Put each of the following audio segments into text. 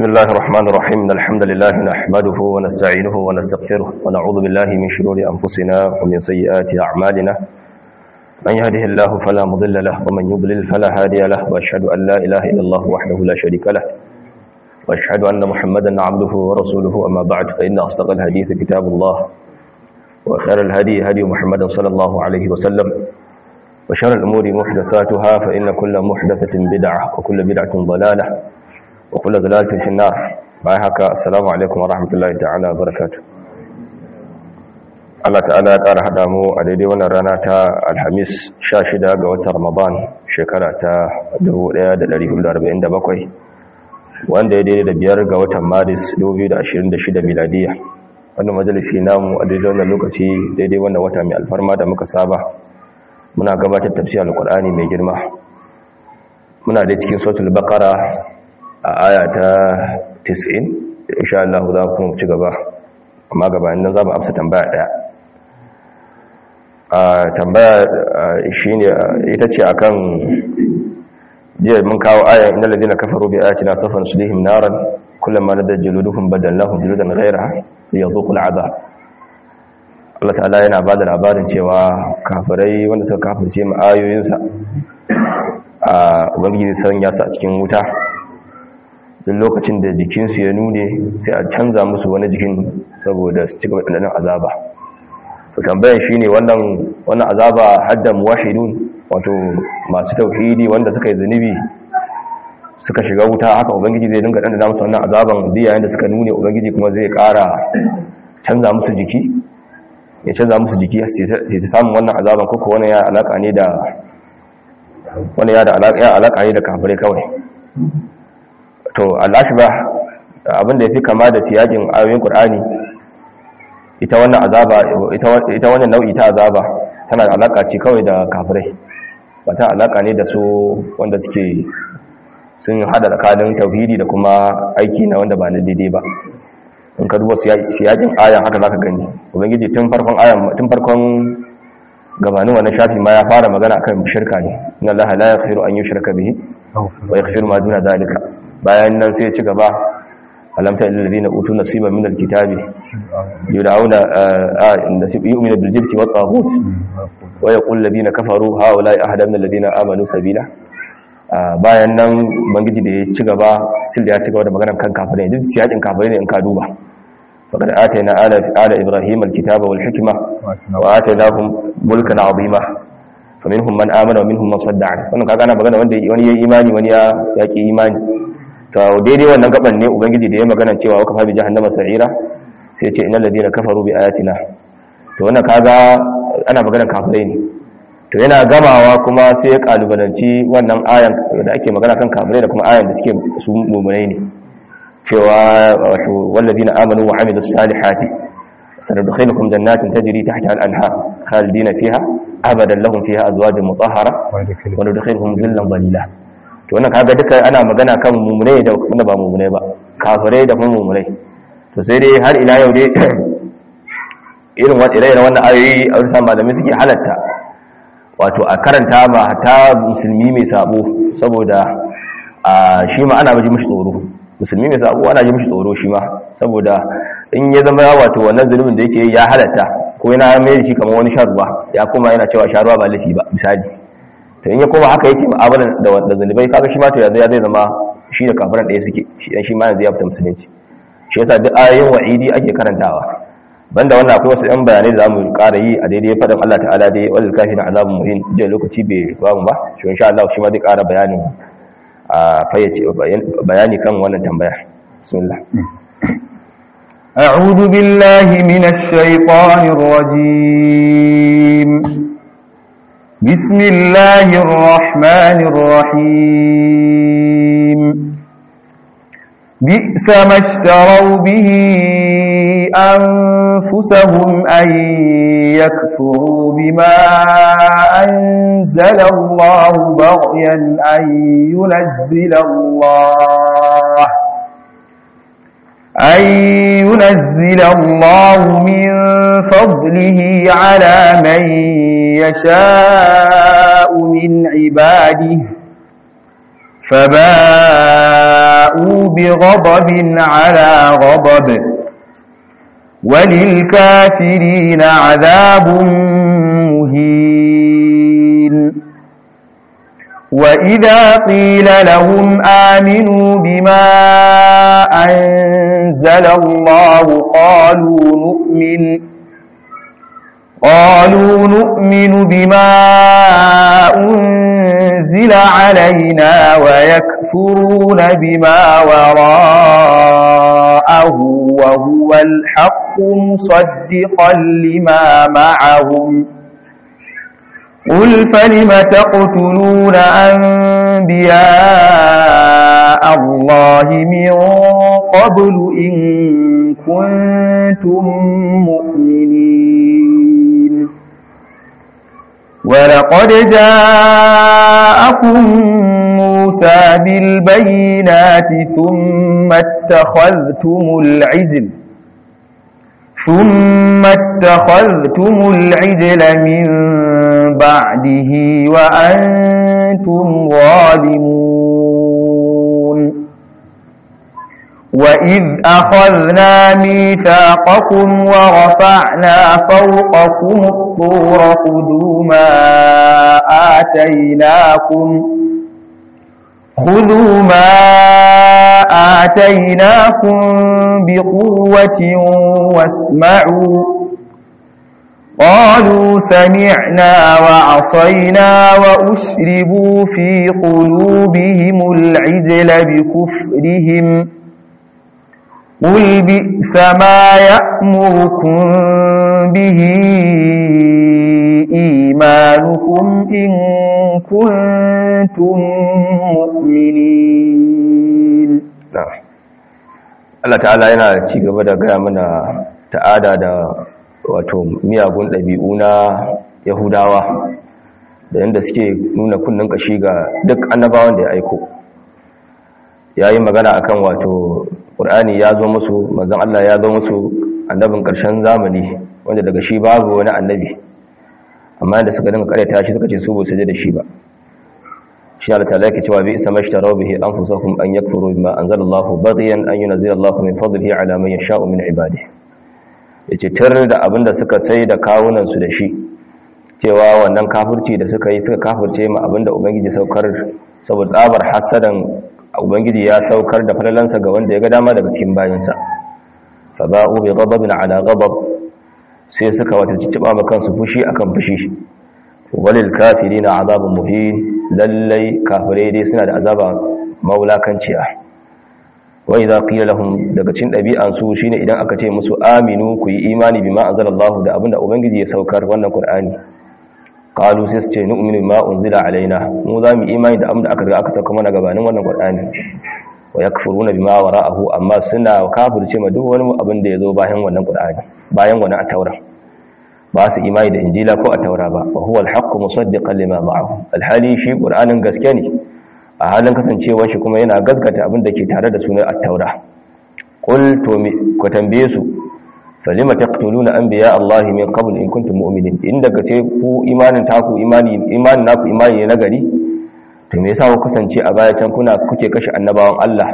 بسم الله الرحمن الرحيم إن الحمد لله نحمده ونستعينه ونستغفره ونعوذ بالله من شرور أنفسنا ومن سيئات أعمالنا من يهده الله فلا مضل له ومن يضلل فلا هادي له وأشهد أن لا إله إلا الله وحده لا شريك له وأشهد أن محمدا عبده ورسوله أما بعد فإن أصدق الحديث كتاب الله وخير الهدي هدي محمد صلى الله عليه وسلم وشر الأمور محدثاتها فإن كل محدثة بدعة وكل بدعة ضلالة وكل ضلالة في النار بايهك السلام عليكم ورحمة الله تعالى وبركاته Allah ta'ala ya ƙara haɗa mu a daidai wannan rana ta Alhamis 16 ga watan Ramadan shekara ta 1447 wanda ya daidai da biyar ga watan Maris 2026 miladiya wannan majalisi namu a daidai wannan lokaci daidai wannan wata mai alfarma da muka saba muna gabatar tafsir alqur'ani mai girma muna da cikin suratul baqara a aya ta 90 insha Allah za ku ci gaba amma gabanin nan za mu amsa tambaya daya a tambaya shine ita ce akan jiya mun kawo aya innal ladina kafaru bi ayatina safan sulihim naran kullama nadda juluduhum badallahum juludan ghayraha liyadhuqul adhab Allah ta'ala yana ba da labarin cewa kafirai wanda suka kafirce mu ayoyinsa a ubangiji san ya sa cikin wuta duk lokacin da jikinsu ya nune sai a canza musu wani jikin saboda su cika wadannan azaba to tambayar shine wannan wannan azaba hadda muwahhidun wato masu tauhidi wanda suka yi zunubi suka shiga wuta haka ubangiji zai dinga dandana musu wannan azaban duk yayin da suka nune ubangiji kuma zai ƙara canza musu jiki ya canza musu jiki sai ta samun wannan azaban koko wani ya alaka ne da wani ya da alaka ne da kafirai kawai to allashi ba abinda ya fi kama da siyakin ayoyin ƙur'ani ita wannan azaba ita wannan nau'i ta azaba tana da alaka ce kawai da kafirai ba ta alaka ne da su wanda suke sun hada tsakanin tauhidi da kuma aiki na wanda ba na daidai ba in ka duba siyakin ayan haka zaka gani ubangiji tun farkon ayan tun farkon gabanin wannan shafi ma ya fara magana akan shirka ne inna allaha la yaghfiru an yushraka bihi wa yaghfiru ma duna zalika bayan nan sai ya ci gaba alam ta illal ladina utu nasiba min alkitabi yud'auna nasib yu'minu bil jibti wat taghut wa yaqul ladina kafaru haula ahada min alladina amanu sabila bayan nan bangiji da ya ci gaba sil da ya ci gaba da maganar kan kafirai duk siyakin kafirai ne in ka duba faqad atayna ala ala ibrahim alkitaba wal hikma wa atainahum mulkan azima faminhum man amana wa minhum man sadda an wannan kaga ana magana wanda wani yayi imani wani ya yaki imani to daidai wannan gaban ne ubangiji da ya magana cewa wa kafa bi jahannama sa'ira sai ya ce innal ladina kafaru bi ayatina to wannan kaga ana magana kafirai ne to yana gamawa kuma sai ya kalubalanci wannan ayan da ake magana kan kafirai da kuma ayan da suke su mu'minai ne cewa wato wallazina amanu wa amilus salihati sanadkhilukum jannatin tajri tahtaha al-anhar khalidina fiha abadan lahum fiha azwajun mutahhara wa nudkhiluhum dhillan dhalila to wannan kaga duka ana magana kan mu'minai da kuma ba mu'minai ba kafirai da kuma mu'minai to sai dai har ila yau dai irin wannan ayoyi a wasu malamai suke halatta wato a karanta ba ta musulmi mai sabo saboda a shi ma ana ji mishi tsoro musulmi mai sabo ana ji mishi tsoro shi ma saboda in ya zama wato wannan zulumin da yake ya halatta ko yana mai shi kamar wani sharuwa ya kuma yana cewa sharuwa ba laifi ba misali to in ya koma haka yake mu'amala da da zulubai kaga shi ma to yanzu ya zai zama shi da kafiran ɗaya suke shi dan shi ma yanzu ya fita musulunci shi yasa duk ayoyin wa'idi ake karantawa banda wannan akwai wasu ɗan bayanai da zamu ƙara yi a daidai faɗin Allah ta'ala dai wal kafirin azabun muhin jiya lokaci bai ba mu ba shi insha Allah shi ma zai ƙara bayanin a fayyace bayani kan wannan tambaya bismillah أعوذ بالله من الشيطان الرجيم بسم الله الرحمن الرحيم بئس ما اشتروا به أنفسهم أن يكفروا بما أنزل الله بغيا أن ينزل الله أن ينزل الله من فضله على من يشاء من عباده فباءوا فباءوا بغضب على غضب وللكافرين عذاب مهين وإذا قيل لهم آمنوا بما أنزل الله قالوا نؤمن قالوا نؤمن بما أنزل علينا ويكفرون بما وراءه وهو الحق مصدقا لما معهم قل فلم تقتلون أنبياء الله من قبل إن كنتم مؤمنين ولقد جاءكم موسى بالبينات ثم اتخذتم العجل ثم اتخذتم العجل من بعده وأنتم ظالمون وإذ أخذنا ميثاقكم ورفعنا فوقكم الطور خذوا ما آتيناكم خذوا ما آتيناكم بقوة واسمعوا قالوا سمعنا وعصينا وأشربوا في قلوبهم العجل بكفرهم قل بئس ما يأمركم به إيمانكم إن كنتم مؤمنين Allah ta'ala yana ci gaba da gaya mana ta'ada da wato miyagun ɗabi'u na Yahudawa da yadda suke nuna kunnen kashi ga duk annabawan da ya aiko ya yi magana akan wato ƙur'ani ya zo musu mazan Allah ya zo musu annabin ƙarshen zamani wanda daga shi babu wani annabi amma da suka dinga karyata shi suka ce su ba su da shi ba shi Allah ta lake cewa bi isa mashtaraw bihi anfusakum an yakfuru bima anzalallahu baghiyan an yunzila Allahu min fadlihi ala man yasha'u min ibadihi yace tar da abinda suka sai da kawunan su da shi cewa wannan kafirci da suka yi suka kafirce ma abinda ubangiji saukar saboda tsabar hasadan ubangiji ya saukar da falalansa ga wanda ya ga dama daga cikin bayansa fa ba'u bi ghadabin ala ghadab sai suka wata cicciba ma kansu fushi akan fushi walil kafirina azabun muhin lallai kafirai dai suna da azaba maulakanciya wa idza qila lahum daga cikin dabi'an su shine idan aka ce musu aminu ku yi imani bima anzalallahu da abinda ubangiji ya saukar wannan qur'ani qalu sai su ce nu'minu bima unzila alaina mu za mu imani da abinda aka riga aka sauka mana gabanin wannan qur'ani wa yakfuruna bima wara'ahu amma suna kafirce ma duk wani abin da yazo bayan wannan qur'ani bayan wannan at-taura ba su imani da injila ko at-taura ba wa huwa al-haqqu musaddiqan lima ma'ahu alhali shi qur'anin gaske ne a halin kasancewar shi kuma yana gaskata abin da ke tare da sunan at-taura qul to ku tambaye su falima taqtuluna anbiya Allah min qabl in kuntum mu'minin in daga ce ku imanin taku imani imanin naku imani ne nagari to me yasa ku kasance a baya can kuna kuke kashe annabawan Allah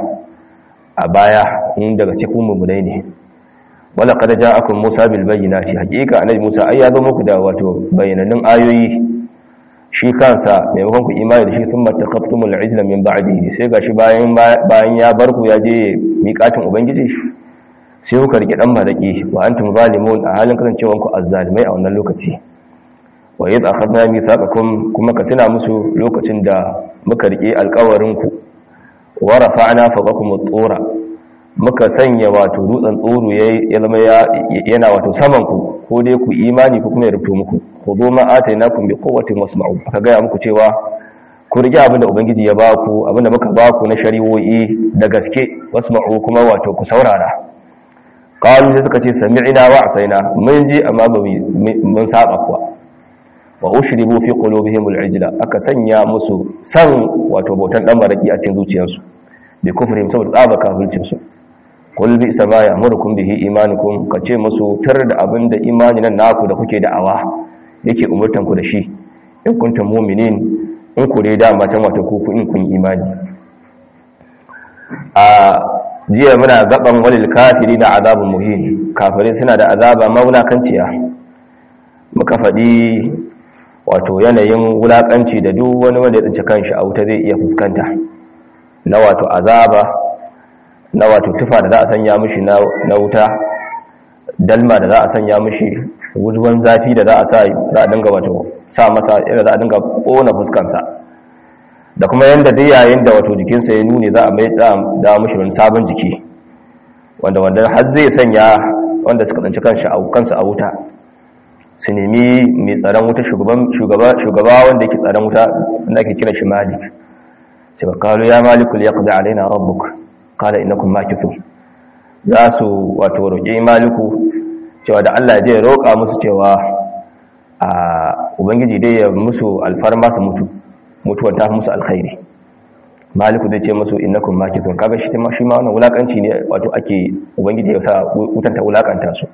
a baya in daga ce ku mu'minai ne wala qad ja'akum Musa bil bayyinati haqiqa annabi Musa ai ya zo muku da wato bayanannun ayoyi shi kansa maimakon ku imani da shi sun matakaftumul ijla min ba'dihi sai gashi bayan bayan ya bar ku ya je miƙatin ubangiji sai kuka rike dan malaki wa antum zalimun a halin kasancewan ku azzalimai a wannan lokaci wa yadda akhadna mithaqakum kuma ka tuna musu lokacin da muka rike alƙawarin ku wa rafa'na fawqakum at-tura muka sanya wato dutsen tsoro ya zama yana wato saman ku ko dai ku imani ko kuma ya rubuto muku khudhu ma atainakum bi quwwatin wasma'u aka ga muku cewa ku rige abinda ubangiji ya baku abinda muka baku na shari'o'i da gaske wasma'u kuma wato ku saurara qalu sai suka ce sami'na wa asaina mun ji amma ba mun saba kuwa wa ushribu fi qulubihim al-ijla aka sanya musu san wato bautan dan baraki a cikin zuciyarsu bi kufrihim saboda tsaba kafircin su kul bi sama ya amurukum bihi imanukum kace musu tar da abinda imani nan naku da kuke da'awa yake umurtan ku da shi in kuntum mu'minin in ku dai da matan wato ku in kun imani a jiya muna gaban walil kafiri na azabun muhin kafirai suna da azaba maulakanciya muka faɗi wato yanayin wulakanci da duk wani wanda ya tsinci kanshi a wuta zai iya fuskanta na wato azaba na wato tufa da za a sanya mishi na wuta dalma da za a sanya mishi ruwan zafi da za a sa za a dinga wato sa masa irin za a dinga ƙona fuskansa da kuma yadda duk yayin da wato jikinsa ya nune za a mai da mishi wani sabon jiki wanda wanda har zai sanya wanda suka tsinci kansa a wuta su nemi mai tsaron wuta shugaba wanda yake tsaron wuta wanda ake kira shi malik sai ba kalu ya malikul ya kuda alaina rabbuk kala innakum makithun za su wato roƙi maliku cewa da Allah zai roƙa musu cewa a ubangiji dai ya musu alfarma su mutu mutuwar ta musu alkhairi maliku zai ce musu innakum makithun kaga shi ma shi ma wannan wulakanci ne wato ake ubangiji ya sa wutan ta wulakanta su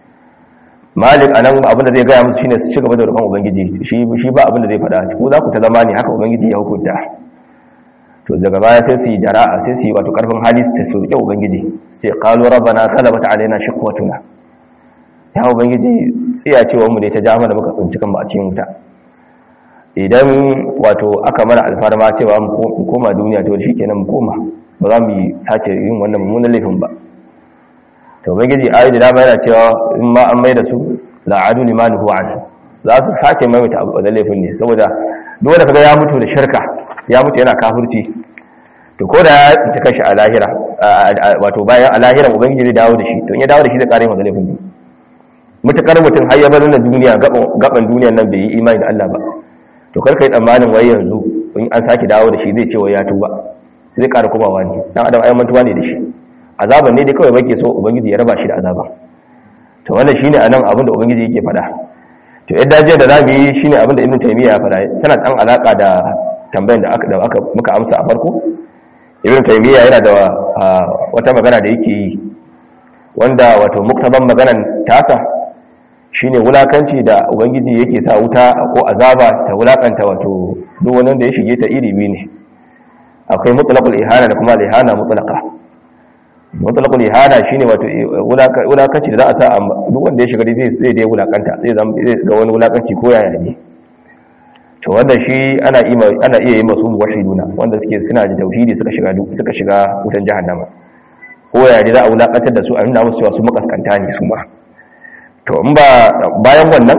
malik anan abin da zai gaya musu shine su ci gaba da roƙon ubangiji shi shi ba abin da zai faɗa ko za ku ta zama ne haka ubangiji ya hukunta to daga baya sai su yi jara'a sai su yi wato karfin hali su su roƙi ubangiji su ce qalu rabbana ghalabat alaina shiqwatuna ya ubangiji tsiya cewa mu ne ta jama da muka tsinci kan ba a cikin wuta idan wato aka mana alfarma cewa mu koma duniya to shikenan mu koma ba za mu sake yin wannan mummunan laifin ba to ubangiji ayi da dama yana cewa in ma an mai da su la'adu limanuhu an za su sake maimaita abu da laifin ne saboda duk wanda kaga ya mutu da shirka ya mutu yana kafirci to ko da ya tsinci kanshi a lahira wato bayan a lahira ubangiji zai dawo da shi to in ya dawo da shi zai kare masa laifin ne mutakar mutum har ya bar na duniya gaban duniyan nan bai yi imani da Allah ba to kar kai tsammanin wai yanzu in an sake dawo da shi zai ce wai ya tuba zai kara komawa ne dan adam ayyan mantuwa ne da shi azaban ne dai kawai bake so ubangiji ya raba shi da azaban to wannan shine anan abin da ubangiji yake faɗa to yadda jiya da zamu yi shine abin da ibnu taymiya ya faɗa tana dan alaka da tambayar da aka da aka muka amsa a farko ibnu taymiya yana da wata magana da yake yi wanda wato muktaban maganan tasa shine wulakanci da ubangiji yake sa wuta ko azaba ta wulakanta wato duk wani da ya shige ta iri biyu ne akwai mutlaqul ihana da kuma ihana mutlaqa mutlaqul ihana shine wato wulakanci da za a sa duk wanda ya shiga zai zai dai wulakanta zai zama zai ga wani wulakanci ko yaya ne to wanda shi ana iya ana iya yi masu wahiduna wanda suke suna da tauhidi suka shiga suka shiga wutan jahannama ko yaya za a wulakantar da su a nuna musu cewa su makaskanta ne su ma to in ba bayan wannan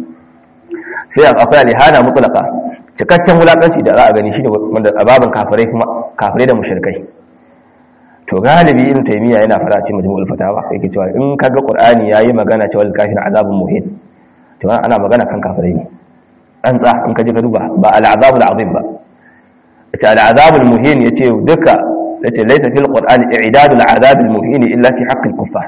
sai akwai alihana mutlaka cikakken wulakanci da za a gani shine wanda ababan kafirai kuma kafirai da mushrikai to galibi in taymiya yana fara ce majmu'ul fatawa yake cewa in kaga qur'ani yayi magana cewa al-kafir azabun muhin to ana magana kan kafirai ne an tsa in kaje ka duba ba al-azabul azim ba yace al-azabul muhin yace duka yace laysa fil qur'ani i'dadul azabil muhin illa fi haqqil kuffar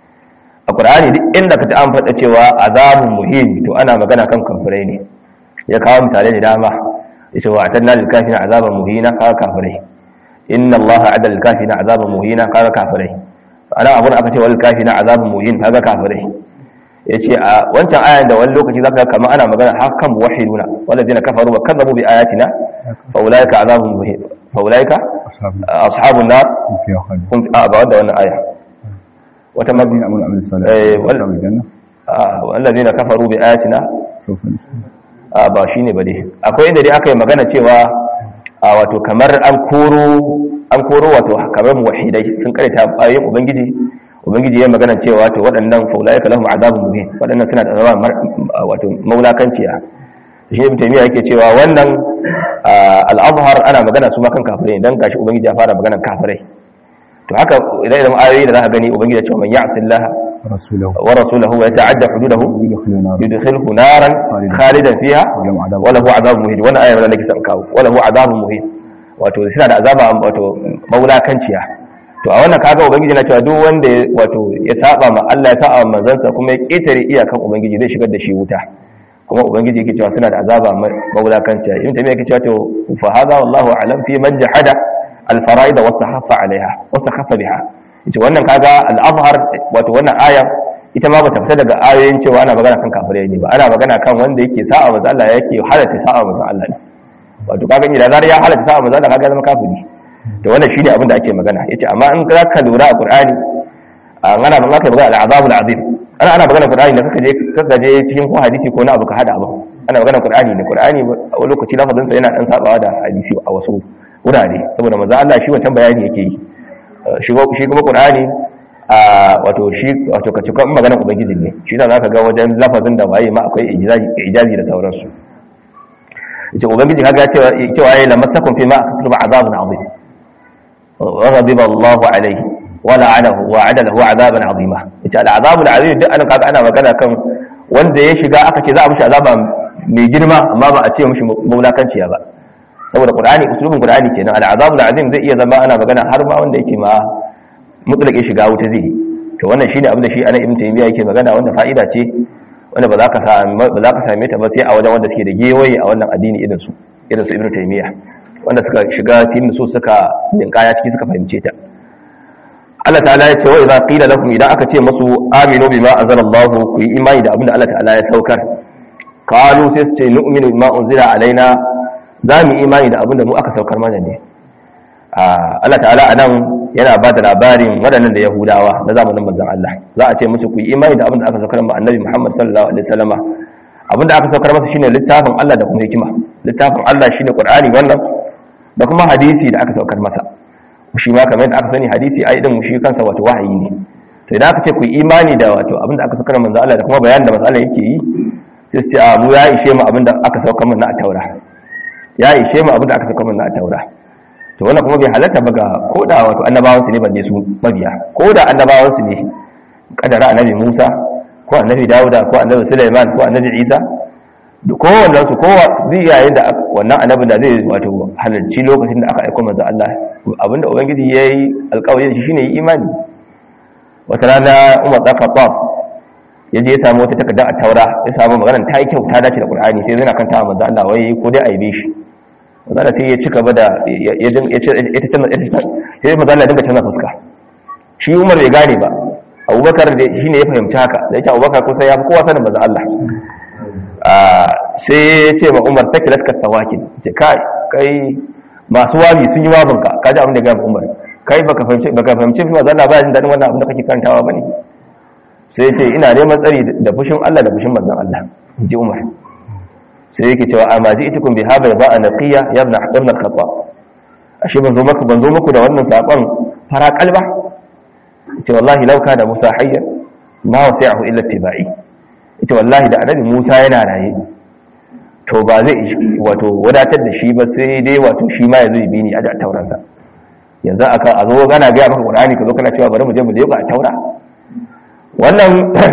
a ƙur'ani duk inda ka ta an faɗa cewa azabun muhim to ana magana kan kafirai ne ya kawo misalai da dama ya ce wa a tanna lil kafina azaban muhina kaga kafirai inna allaha ada lil kafina azaban muhina kaga kafirai ana abun aka ce wal kafina azaban muhin kaga kafirai ya ce a wancan ayan da wani lokaci zaka kamar ana magana hakan muwahhiduna walladheena kafaru wa kadzabu bi ayatina fa ulaika azabun muhin fa ulaika ashabun nar hum a ba wanda wannan aya wata الذين امنوا وعملوا الصالحات ولهم الجنه والذين كفروا بآياتنا سوف نسلم ba shine ba dai akwai inda dai aka yi magana cewa a wato kamar an koro an koro wato kamar muwahhidai sun karanta ayoyin ubangiji ubangiji ya magana cewa to waɗannan faulaika lahum azabun muhin waɗannan suna da zama wato maulakanciya shi ibn taymiya yake cewa wannan al-azhar ana magana su ma kan kafirai dan gashi ubangiji ya fara magana kafirai to haka idan idan ayoyi da zaka gani ubangiji ya ce man ya'si Allah رسوله wa rasulahu wa yata'adda hududahu يدخل نار yudkhilhu naran khalidan fiha ولهم عذاب wa lahu adhabun muhin wannan ayar da nake son kawo wa lahu adhabun muhin wato suna da azaba wato maulakanciya to a wannan kaga ubangiji na cewa duk wanda ya- wato ya saba ma Allah ya saba ma manzansa kuma ya ketare iyakan ubangiji zai shigar da shi wuta kuma ubangiji yake cewa suna da azaba ma- maulakanciya in tabiya yake cewa to fa hadha wallahu a'lam fi man jahada al-fara'id wa sahaffa 'alayha wa sahaffa biha ita wannan kaga al-azhar wato wannan aya ita ma bata fita daga ayoyin cewa ana magana kan kafirai ne ba ana magana kan wanda yake sa'a manzo Allah yake halatta sa'a manzo Allah ne wato kaga idan zar ya halatta sa'a manzo Allah kaga ya zama kafiri to wannan shine abin da ake magana yace amma in za ka lura a qur'ani a ana magana kai magana al'azabul azim ana ana magana qur'ani da kaka je kaka je cikin ko hadisi ko na abu ka hada abu ana magana qur'ani ne qur'ani a wani lokaci lafazin sa yana dan sabawa da hadisi a wasu wurare saboda manzo Allah shi wancan bayani yake yi shi shi kuma qur'ani a wato shi wato ka cika maganar ubangiji ne shi da zaka ga wajen lafazin da waye ma akwai ijazi ijazi da sauransu yace ubangiji kaga cewa cewa yayi lamassakum fi ma aktuba azabun azim wa ghadiba Allahu alayhi wa la'anahu wa adalahu azaban azima yace al'azabul azim duk an kaga ana magana kan wanda ya shiga aka ce za a mishi azaba mai girma amma ba a ce mishi mulakanci ba saboda qur'ani usulubin qur'ani kenan al'azabul azim zai iya zama ana magana har ma wanda yake ma mutlaqi shiga wuta zai to wannan shine abin da shi ana ibn taymiya yake magana wanda fa'ida ce wanda ba za ka ba za ka same ta ba sai a wajen wanda suke da gewaye a wannan addini irin su irin su ibn taymiya wanda suka shiga cikin su suka ninkaya ciki suka fahimce ta Allah ta'ala ya ce wa idza qila lakum idan aka ce musu aminu bima anzalallahu ku yi imani da abin da Allah ta'ala ya saukar qalu sai su ce nu'minu bima unzila alaina za mu imani da abin da mu aka saukar mana ne Allah ta'ala anan yana ba da labarin waɗannan da Yahudawa na zamanin manzon Allah za a ce musu ku yi imani da abin da aka saukar ma Annabi Muhammad sallallahu alaihi wasallama abin da aka saukar masa shine littafin Allah da kuma hikima littafin Allah shine Qur'ani wannan da kuma hadisi da aka saukar masa shi ma kamar yadda aka sani hadisi ai din shi kansa wato wahayi ne to idan aka ce ku yi imani da wato abin da aka saukar manzon Allah da kuma bayanin da manzon Allah yake yi sai su ce a mu ya ishe mu abin da aka saukar mana a Taura ya ishe mu abin da aka saukar mana a Taura to wannan kuma bai halatta ba ga koda wato annabawansu ne balle su mabiya koda annabawansu ne kadara annabi Musa ko annabi Dawuda ko annabi Sulaiman ko annabi Isa duk kowannen su kowa zai yayin da wannan annabin da zai wato halarci lokacin da aka aika manzo Allah abinda ubangiji yayi alƙawari shi shine yi imani wata rana Umar da Khattab yaje ya samu wata takarda a Taura ya samu maganar ta yi kyau ta dace da Qur'ani sai yana kanta manzo Allah wai ko dai aibe shi mazala sai ya ci gaba da ya ta canza ya mazala dinga canza fuska shi umar bai gane ba abubakar da shi ne ya fahimci haka da yake abubakar kusa ya fi kowa sanin maza Allah sai ya ce ma umar ta kilatka tawakin ce kai kai masu wabi sun yi wabinka ka ji abin da gaba umar kai baka fahimci baka fahimci fi maza Allah ba jin daɗin wannan abin da kake karantawa bane sai ya ce ina neman tsari da fushin Allah da fushin manzon Allah in ji umar sai yake cewa amma ji itikun bi haba ba a naqiya ya ibn ibn al-khattab ashe ban zo maka ban zo muku da wannan sakon fara kalba ce wallahi law kana musa hayya ma wasi'ahu illa tibai ce wallahi da annabi musa yana raye to ba zai wato wadatar da shi ba sai dai wato shi ma yazo bi ni a tauran sa yanzu aka a zo gana ga maka qur'ani ka zo kana cewa bari mu je mu leka a taura wannan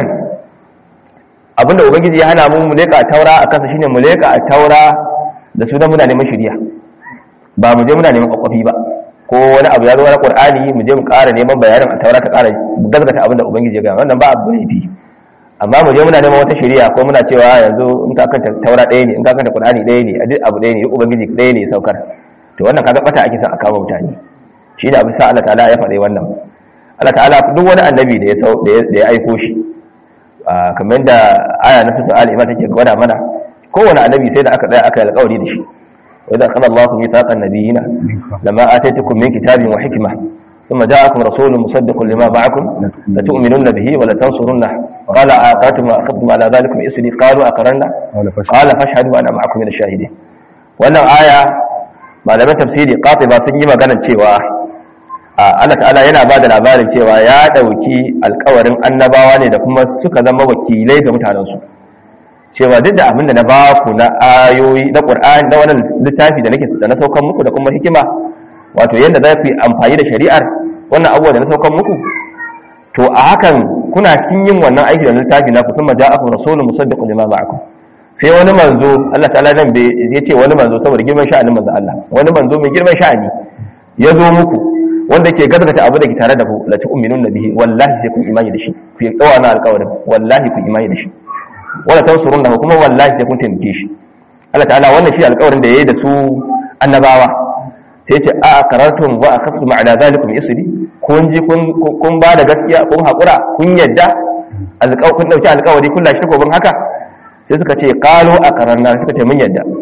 abinda ubangiji ya hana mu mu leka a taura a kansa shine mu leka a taura da su da muna neman shiriya ba mu je muna neman kwakwafi ba ko wani abu ya zo na qur'ani mu je mu ƙara neman bayanin a taura ka ƙara gaskata abinda ubangiji ya ga wannan ba abu ne bi amma mu je muna neman wata shiriya ko muna cewa yanzu in ka kanta taura ɗaya ne in ka kanta qur'ani ɗaya ne a duk abu ɗaya ne ubangiji ɗaya ne saukar to wannan kaga bata ake son a kawo mutane shi da abin sa Allah ta'ala ya faɗi wannan Allah ta'ala duk wani annabi da ya da ya aiko shi kamar da aya na sura al-imam take gwada mana kowane annabi sai da aka tsaya aka yi alƙawari da shi wa idza qala Allahu mithaqan nabiyina lama ataytukum min kitabin wa hikma thumma ja'akum rasulun musaddiqun lima ma'akum la tu'minunna bihi wa la tansurunna qala aqatum wa akhadtum ala dhalikum isri qalu aqarna qala fashhadu wa ana ma'akum min ash-shahidin wannan aya malaman tafsiri qatiba sun yi magana cewa Allah ta'ala yana ba da labarin cewa ya ɗauki alkawarin annabawa ne da kuma suka zama wakilai ga mutanensu cewa duk da abin da na ba ku na ayoyi na ƙur'ani na wannan littafi da nake da na saukan muku da kuma hikima wato yadda za ku yi amfani da shari'ar wannan abubuwa da na saukan muku to a hakan kuna cikin yin wannan aiki da littafi na ku kuma ja'akum rasulun musaddiqun lima ma'akum sai wani manzo Allah ta'ala nan bai ya ce wani manzo saboda girman sha'anin manzo Allah wani manzo mai girman sha'ani ya zo muku wanda ke gaskata abu da ke tare da ku la tu'minun bihi wallahi sai kun imani da shi ku yi dawa na alƙawarin wallahi kun imani da shi wala tansurunna kuma wallahi sai kun taimake shi Allah ta'ala wannan shi alƙawarin da yayi da su annabawa sai ce a aqarartum wa akhadtum ala zalikum isri kun ji kun kun ba da gaskiya kun hakura kun yadda alƙawarin kun dauki alƙawari kun lashi goban haka sai suka ce qalu aqararna suka ce mun yadda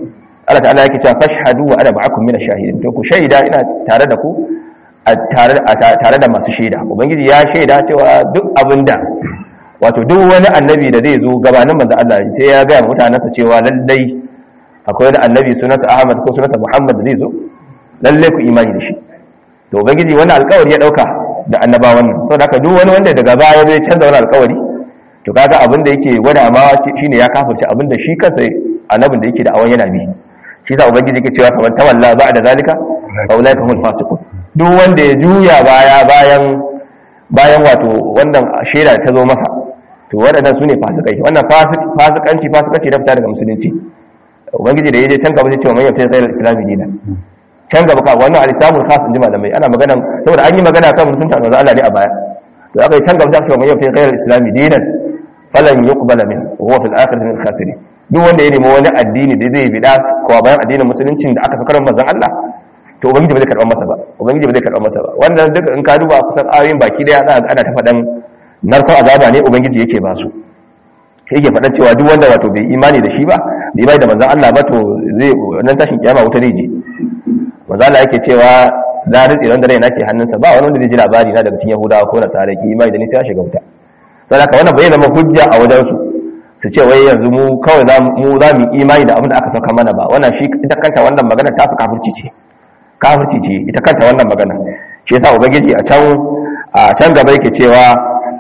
Allah ta'ala yake cewa fashhadu wa ana ma'akum min ash-shahidin to ku shaida ina tare da ku tare tare da masu shaida ubangiji ya shaida cewa duk abinda wato duk wani annabi da zai zo gabanin manzo Allah sai ya ga mutanansa cewa lallai akwai wani annabi sunansa Ahmad ko sunansa Muhammad da zai zo lallai ku imani da shi to ubangiji wannan alƙawari ya dauka da annabawan nan saboda haka duk wani wanda daga baya zai canza wani alƙawari to kaga abin da yake gwada ma shine ya kafirce abin da shi kansa annabin da yake da awan yana bi shi sa ubangiji yake cewa kamar tawalla ba'da zalika fa ulaika humul fasiqun duk wanda ya juya baya bayan bayan wato wannan shaida ta zo masa to waɗannan sune fasikai wannan fasikanci fasikanci da fita daga musulunci ubangiji da yaje can gaba sai cewa man yafta ghayra al-islami dinan can gaba ka wannan al-islamul khas inji malamai ana magana saboda an yi magana kan musulunci manzo Allah ne a baya to aka yi can gaba sai cewa man yafta ghayra al-islami dinan falan yuqbala min wa huwa fil akhirati min al-khasirin duk wanda ya nemi wani addini da zai bida ko bayan addinin musuluncin da aka fi karin manzon Allah to ubangiji ba zai karɓar masa ba ubangiji ba zai karɓar masa ba wannan duk in ka duba kusan ayoyin baki daya za ana ta faɗan narkon azaba ne ubangiji yake ba su yake faɗan cewa duk wanda wato bai imani da shi ba bai bai da manzon Allah ba to zai wannan tashin kiyama wuta zai je manzon Allah yake cewa da ritsi wanda rai nake hannunsa ba wani wanda zai ji labari na daga cikin Yahudawa ko Nasara ki imani da ni sai ya shiga wuta saboda wannan bai zama hujja a wajen su su ce wai yanzu mu kawai mu za mu imani da abin da aka sauka mana ba wannan shi ita kanta wannan magana ta su kafirci ce kafirci ce ita kanta wannan magana shi yasa ubangiji a can a can gaba yake cewa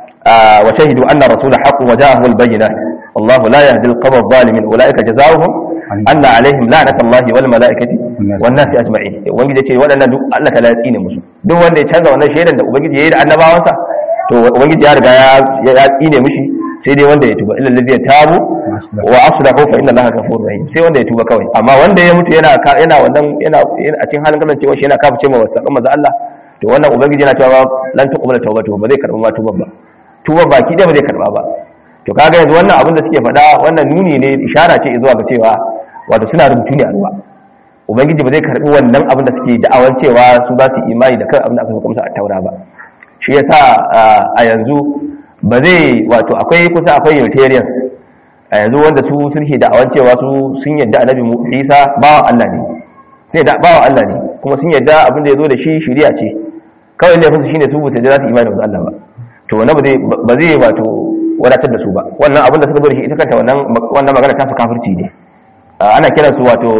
wa shahidu anna rasula haqqun wa ja'ahu al-bayyinat wallahu la yahdi al-qawm adh-dhalimin ulaika jazaohum anna alaihim la'natullahi wal malaikati wan nasi ajma'in ubangiji ce waɗannan duk Allah ta latsi ne musu duk wanda ya canza wannan shaidan da ubangiji yayi da annabawansa to ubangiji ya riga ya tsine mishi sai dai wanda ya tuba illa alladhi tabu wa aslahu fa inna allaha ghafurur rahim sai wanda ya tuba kawai amma wanda ya mutu yana yana wannan yana a cikin halin kasancewa shi yana kafirce ma wasakan manzo Allah to wannan ubangiji yana cewa lan tuqbala tawbatu ba zai karba ma tuban ba tuban baki da ba zai karba ba to kaga yanzu wannan abin da suke faɗa wannan nuni ne ishara ce zuwa ga cewa wato suna rubutu ne a ruwa ubangiji ba zai karbi wannan abin da suke da'awan cewa su za su imani da kan abin da aka saka musu a taura ba shi yasa a yanzu ba zai wato akwai kusa akwai unitarians a yanzu wanda su sun ke da'awan cewa su sun yadda annabi isa bawan allah ne sai da bawan allah ne kuma sun yadda abin da ya zo da shi shiriya ce kawai laifin su shine su bu sai za su imani da allah ba to wannan ba zai wato wadatar da su ba wannan abin da suka zo da shi ita kanta wannan wannan magana ta su kafirci ne ana kiran su wato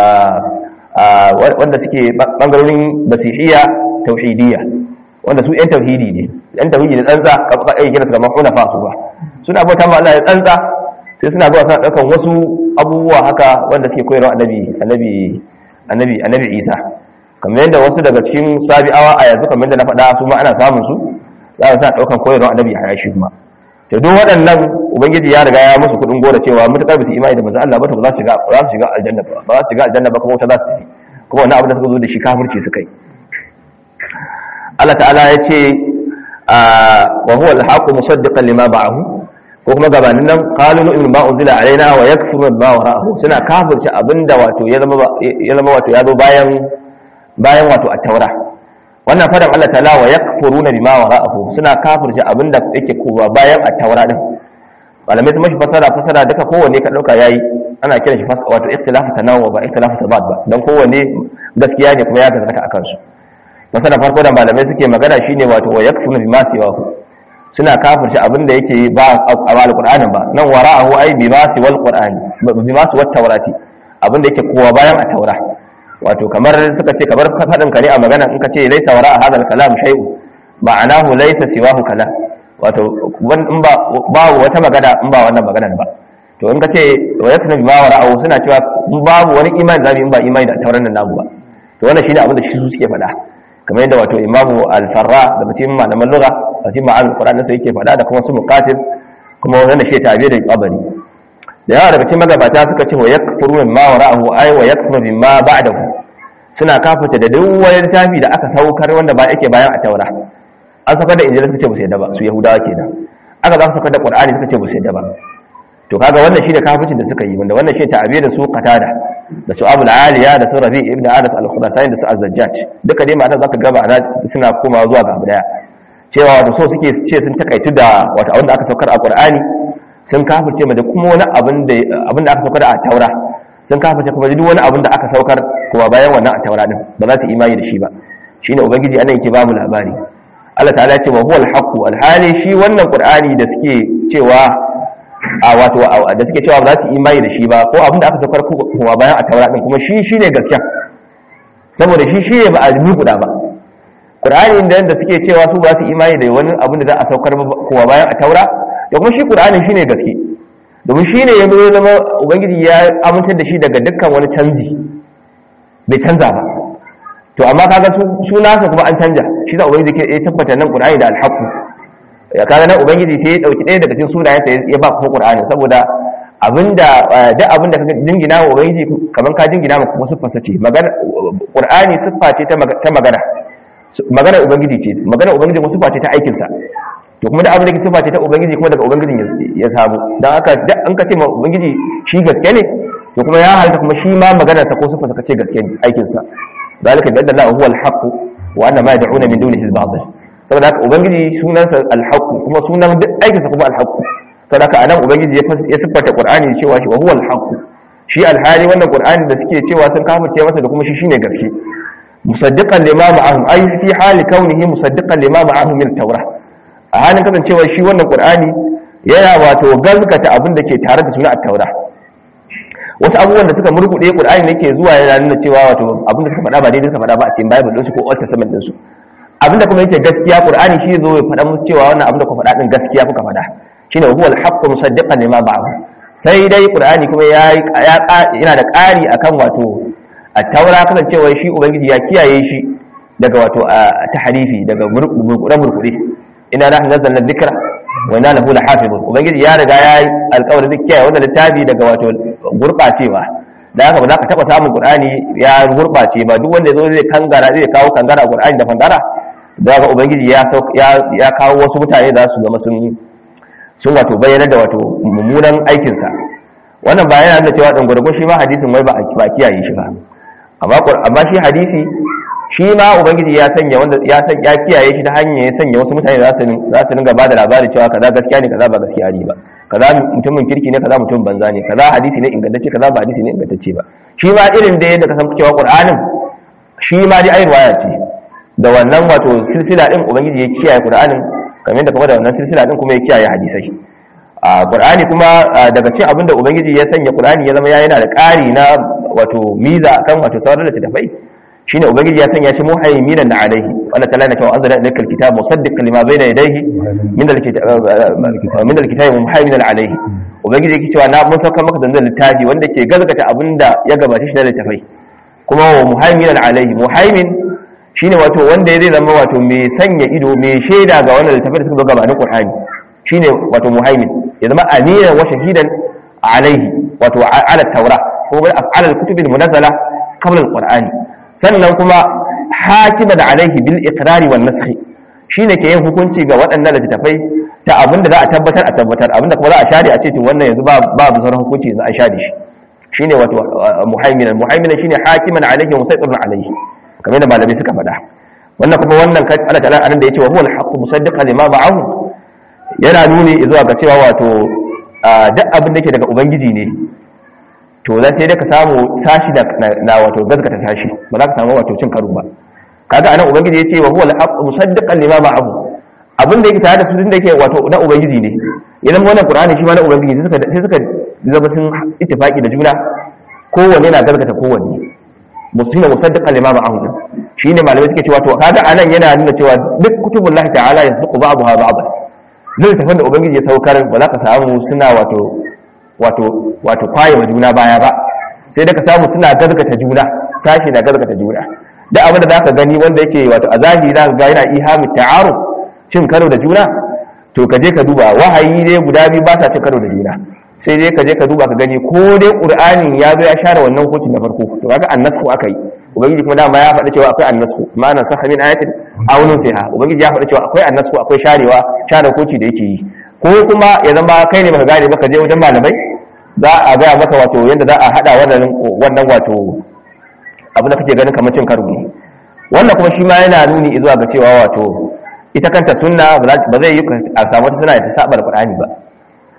wanda suke bangarorin basihiyya tauhidiyya wanda su yan tauhidi ne yan tauhidi da tsantsa ka iya kira su kamar hunafa su ba suna bauta ma Allah ya tsantsa sai suna zuwa suna ɗaukan wasu abubuwa haka wanda suke koyarwa annabi annabi annabi annabi Isa kamar yadda wasu daga cikin sabi'awa a yanzu kamar yadda na faɗa su ma ana samun su za su sa ɗaukan koyarwa annabi a shi kuma to duk waɗannan ubangiji ya riga ya musu kuɗin gora cewa mutakar bisu imani da manzo Allah ba to ba za su shiga ba za su shiga aljanna ba ba za su shiga aljanna ba kuma wata za su yi kuma wannan abin da suka zo da shi kafirci suka yi Allah ta'ala ya ce wa huwa al-haqqu musaddiqan lima ba'ahu ko kuma gabanin nan qalu nu'minu ma unzila alaina wa yakfuru ma wara'ahu suna kafirci abinda wato ya zama ya zama wato ya zo bayan bayan wato at-taura wannan fadan Allah ta'ala wa yakfuruna bima wara'ahu suna kafirci abinda yake kowa bayan at-taura din malamai sun mashi fasara fasara duka kowanne ka dauka yayi ana kiran shi wato ikhtilafu tanawwu ba ikhtilafu tabad ba dan kowanne gaskiya ne kuma ya gaskata akan su masana farko da malamai suke magana shine wato wa yakfuruna bima siwahu suna kafirci abinda yake ba a alqur'anin ba nan wara'ahu ai bima siwal qur'ani bima siwat tawrati abinda yake kowa bayan at-taura wato kamar suka ce kamar faɗin ka ne a magana in ka ce laisa wara a hadal kalam shay'u ma'anahu laisa siwahu kalam wato in ba babu wata magana in ba wannan maganar ba to in ka ce wa yakna bima wara'ahu suna cewa babu wani imani zamu in ba imani da tauran nan namu ba to wannan shine abin da shi su suke faɗa kamar yadda wato imamu al-farra da mutum malaman lugha a cikin ma'anar qur'ani sai yake faɗa da kuma su muqatil kuma wanda shi tabi da qabari da yawa daga cikin magabata suka ce wa yakfuru mimma wara'ahu ay wa yakfuru mimma ba'dahu suna kafirta da duk wani littafi da aka saukar wanda ba yake bayan a taura an saukar da injila suka ce ba su yadda ba su yahudawa kenan aka za su saukar da qur'ani suka ce ba su yadda ba to kaga wannan shi da kafircin da suka yi wanda wannan shi ta'abi da su qatada da su abul aliya da su rabi ibn anas al-khurasani da su az-zajjaj duka dai ma'ana zaka ga ma'ana suna komawa zuwa ga abu daya cewa wato so suke ce sun takaitu da wato abin da aka saukar a qur'ani sun kafirce ma da kuma wani abin da aka saukar a taura sun kafirce kuma duk wani abin da aka saukar kuma bayan wannan a taura din ba za su imani da shi ba shine ubangiji anan yake babu labari Allah ta'ala ya ce wa huwal haqqu alhali shi wannan qur'ani da suke cewa a wato da suke cewa ba za su imani da shi ba ko abin da aka saukar kuma bayan a taura din kuma shi shine gaskiya saboda shi shi ne ba a guda ba qur'ani da da suke cewa su ba su imani da wani abin da za a saukar kuma bayan a taura da kuma shi qur'ani shine gaske domin shi ne ya zo zama ubangiji ya amintar da shi daga dukkan wani canji bai canza ba to amma kaga su nasa kuma an canja shi da ubangiji ke ya tabbata nan qur'ani da alhaqu ya kaga nan ubangiji sai ya dauki ɗaya daga cikin sunayen sa ya ba kuma qur'ani saboda abinda duk abinda ka jingina wa ubangiji kaman ka jingina ma kuma siffar sa ce magana qur'ani siffa ce ta magana magana ubangiji ce magana ubangiji kuma siffa ce ta aikin sa to kuma da abin da ke sifa ce ta ubangiji kuma daga ubangijin ya samu don haka an ka ce ma ubangiji shi gaske ne to kuma ya halta kuma shi ma maganarsa ko sifa ka ce gaske ne aikinsa zalika bi anna huwa al-haqq wa anna ma yad'una min dunihi al-batil saboda haka ubangiji sunansa al-haqq kuma sunan duk aikinsa kuma al-haqq saboda haka anan ubangiji ya siffata qur'ani cewa shi wa huwa al-haqq shi alhali wannan qur'ani da suke cewa sun kafirce masa da kuma shi shine gaske musaddiqan lima ma'ahum ay fi hali kaunihi musaddiqan lima ma'ahum min at-taurah a halin kasancewa shi wannan qur'ani yana wato gazgata abin da ke tare da suna at-taura wasu abubuwan da suka murkuɗe qur'ani ne ke zuwa yana nuna cewa wato abin da suka faɗa ba daidai suka faɗa ba a cikin bible ɗinsu ko old testament ɗinsu abin da kuma yake gaskiya qur'ani shi zo ya faɗa musu cewa wannan abin da kuka faɗa din gaskiya kuka faɗa shine huwa al-haqqu musaddiqan lima ba'ahu sai dai qur'ani kuma ya yana da ƙari akan wato at-taura kasancewa shi ubangiji ya kiyaye shi daga wato tahrifi daga murkuɗe murkuɗe ina nahnu nazzalna dhikra wa inna lahu lahafizun ubangiji ya riga ya yi alƙawarin zai kiyaye wannan littafi daga wato gurɓacewa da haka ba za ka taɓa samun qur'ani ya gurɓace ba duk wanda zo zai kangara zai kawo kangara qur'ani da fangara da haka ubangiji ya ya kawo wasu mutane da su zama sun sun wato bayyana da wato mummunan aikinsa wannan ba yana nuna cewa dan gurgun shi ma hadisin wai ba a kiyaye shi ba amma amma shi hadisi shi ma ubangiji ya sanya wanda ya san ya kiyaye shi ta hanyar ya sanya wasu mutane za su za su dinga bada labari cewa kaza gaskiya ne kaza ba gaskiya ne ba kaza mutumin kirki ne kaza mutum banza ne kaza hadisi ne ingantacce kaza ba hadisi ne ingantacce ba shi ma irin da yadda ka san cewa qur'anin shi ma dai ayi riwaya ce da wannan wato silsila din ubangiji ya kiyaye qur'anin kamar da kuma da wannan silsila din kuma ya kiyaye hadisai a qur'ani kuma daga cikin abinda ubangiji ya sanya qur'ani ya zama yana da ƙari na wato miza akan wato sauran littattafai shine ubangiji ya sanya shi muhaiminan alaihi Allah ta'ala yana cewa anzala ilayka alkitaba musaddiqan lima bayna yadayhi min alkitaba min alkitabi muhaiminan alaihi ubangiji yake cewa na mun sauka maka da littafi wanda ke gazgata abinda ya gabace shi na littafai kuma wa muhaiminan alaihi muhaimin shine wato wanda ya zai zama wato mai sanya ido mai shaida ga wannan littafai da suka zo gabanin qur'ani shine wato muhaimin ya zama aminan wa shahidan alaihi wato ala taura ko ala alkutubi almunazzala qabla alqur'ani sannan kuma hakima da alaihi bil iqrari wan nasakh shine ke yin hukunci ga waɗannan littattafai ta abinda za a tabbatar a tabbatar abinda kuma za a share a ce to wannan yanzu ba ba sauran hukunci yanzu a share shi shine wato muhaiminan muhaiminan shine hakiman alaihi wa musaytirun alaihi kamar da malamai suka faɗa wannan kuma wannan Allah ta'ala anan da yace wa huwa al-haqqu musaddiqan lima ma'ahu yana nuni zuwa ga cewa wato duk abin da yake daga ubangiji ne to za sai dai ka samu sashi na wato gaskata sashi ba za ka samu wato cin karo ba kaga anan ubangiji yace wa huwa al-haqqu musaddiqan lima ma'ahu abin da yake tare da su din da yake wato na ubangiji ne idan wannan qur'ani shi ma na ubangiji sai suka sai suka zama sun ittifaki da juna kowanne na gaskata kowanne musulmi musaddiqan lima ma'ahu shine malamai suke cewa to kaga anan yana nuna cewa duk kutubullahi ta'ala yasduqu ba'daha ba'd littafin da ubangiji ya saukar ba za ka samu suna wato wato wato kwaye wa juna baya ba sai da ka samu suna gargata juna sashi na gargata juna da abin da zaka gani wanda yake wato a zahiri zaka ga yana ihamu ta'aru cin karo da juna to ka je ka duba wahayi ne guda biyu ba sa cin karo da juna sai dai ka je ka duba ka gani ko dai qur'anin ya zo ya share wannan hukuncin na farko to kaga annasku akai ubangiji kuma dama ya faɗa cewa akwai annasku ma nan sakha min ayatin aw nunsiha ubangiji ya faɗa cewa akwai annasku akwai sharewa share hukunci da yake yi ko kuma ya zama kai ne baka gane baka je wajen malamai za a gaya maka wato yadda za a hada wannan wato abin da kake ganin kamar cin karo ne wannan kuma shi ma yana nuni zuwa ga cewa wato ita kanta sunna ba zai yi a samu ta suna da ta saba da qur'ani ba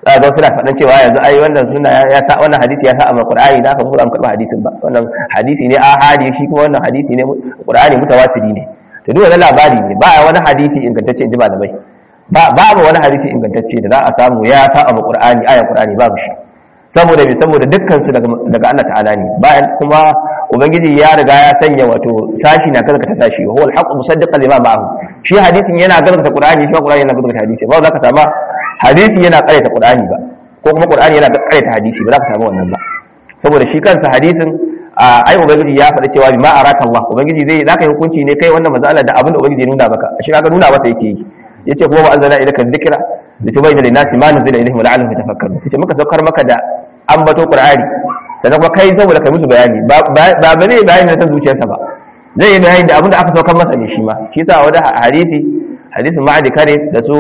za ga suna faɗan cewa yanzu ai wannan suna ya sa wannan hadisi ya sa a Qur'ani da aka zo an karɓa hadisin ba wannan hadisi ne ahadi shi kuma wannan hadisi ne Qur'ani mutawatiri ne to duk wannan labari ne ba wani hadisi ingantacce in ji malamai ba babu wani hadisi ingantacce da za a samu ya sa a Qur'ani ayan Qur'ani babu shi saboda me saboda dukkan su daga daga Allah ta'ala ne bayan kuma ubangiji ya riga ya sanya wato sashi na gaskata sashi huwa al-haqqu musaddiqan lima ma'ahu shi hadisin yana gaskata Qur'ani shi Qur'ani yana gaskata hadisi ba za ka samu hadisi yana ƙaryata Qur'ani ba ko kuma Qur'ani yana ƙaryata hadisi ba za ka samu wannan ba saboda shi kansa hadisin ai ubangiji ya faɗi cewa bima araka Allah ubangiji zai zaka yi hukunci ne kai wannan matsala da abin da ubangiji ya nuna maka shi kaga nuna masa yake yi yace kuma ba anzala ilaka dhikra litubayyana lin-nasi ma nuzila ilayhim wa la'allahum yatafakkarun yace muka saukar maka da ambato Qur'ani sannan kuma kai saboda kai musu bayani ba ba zai bayani na zuciyarsa ba zai yi bayani da abin da aka saukar masa ne shi ma shi yasa wani hadisi hadisin ma'adi kare da su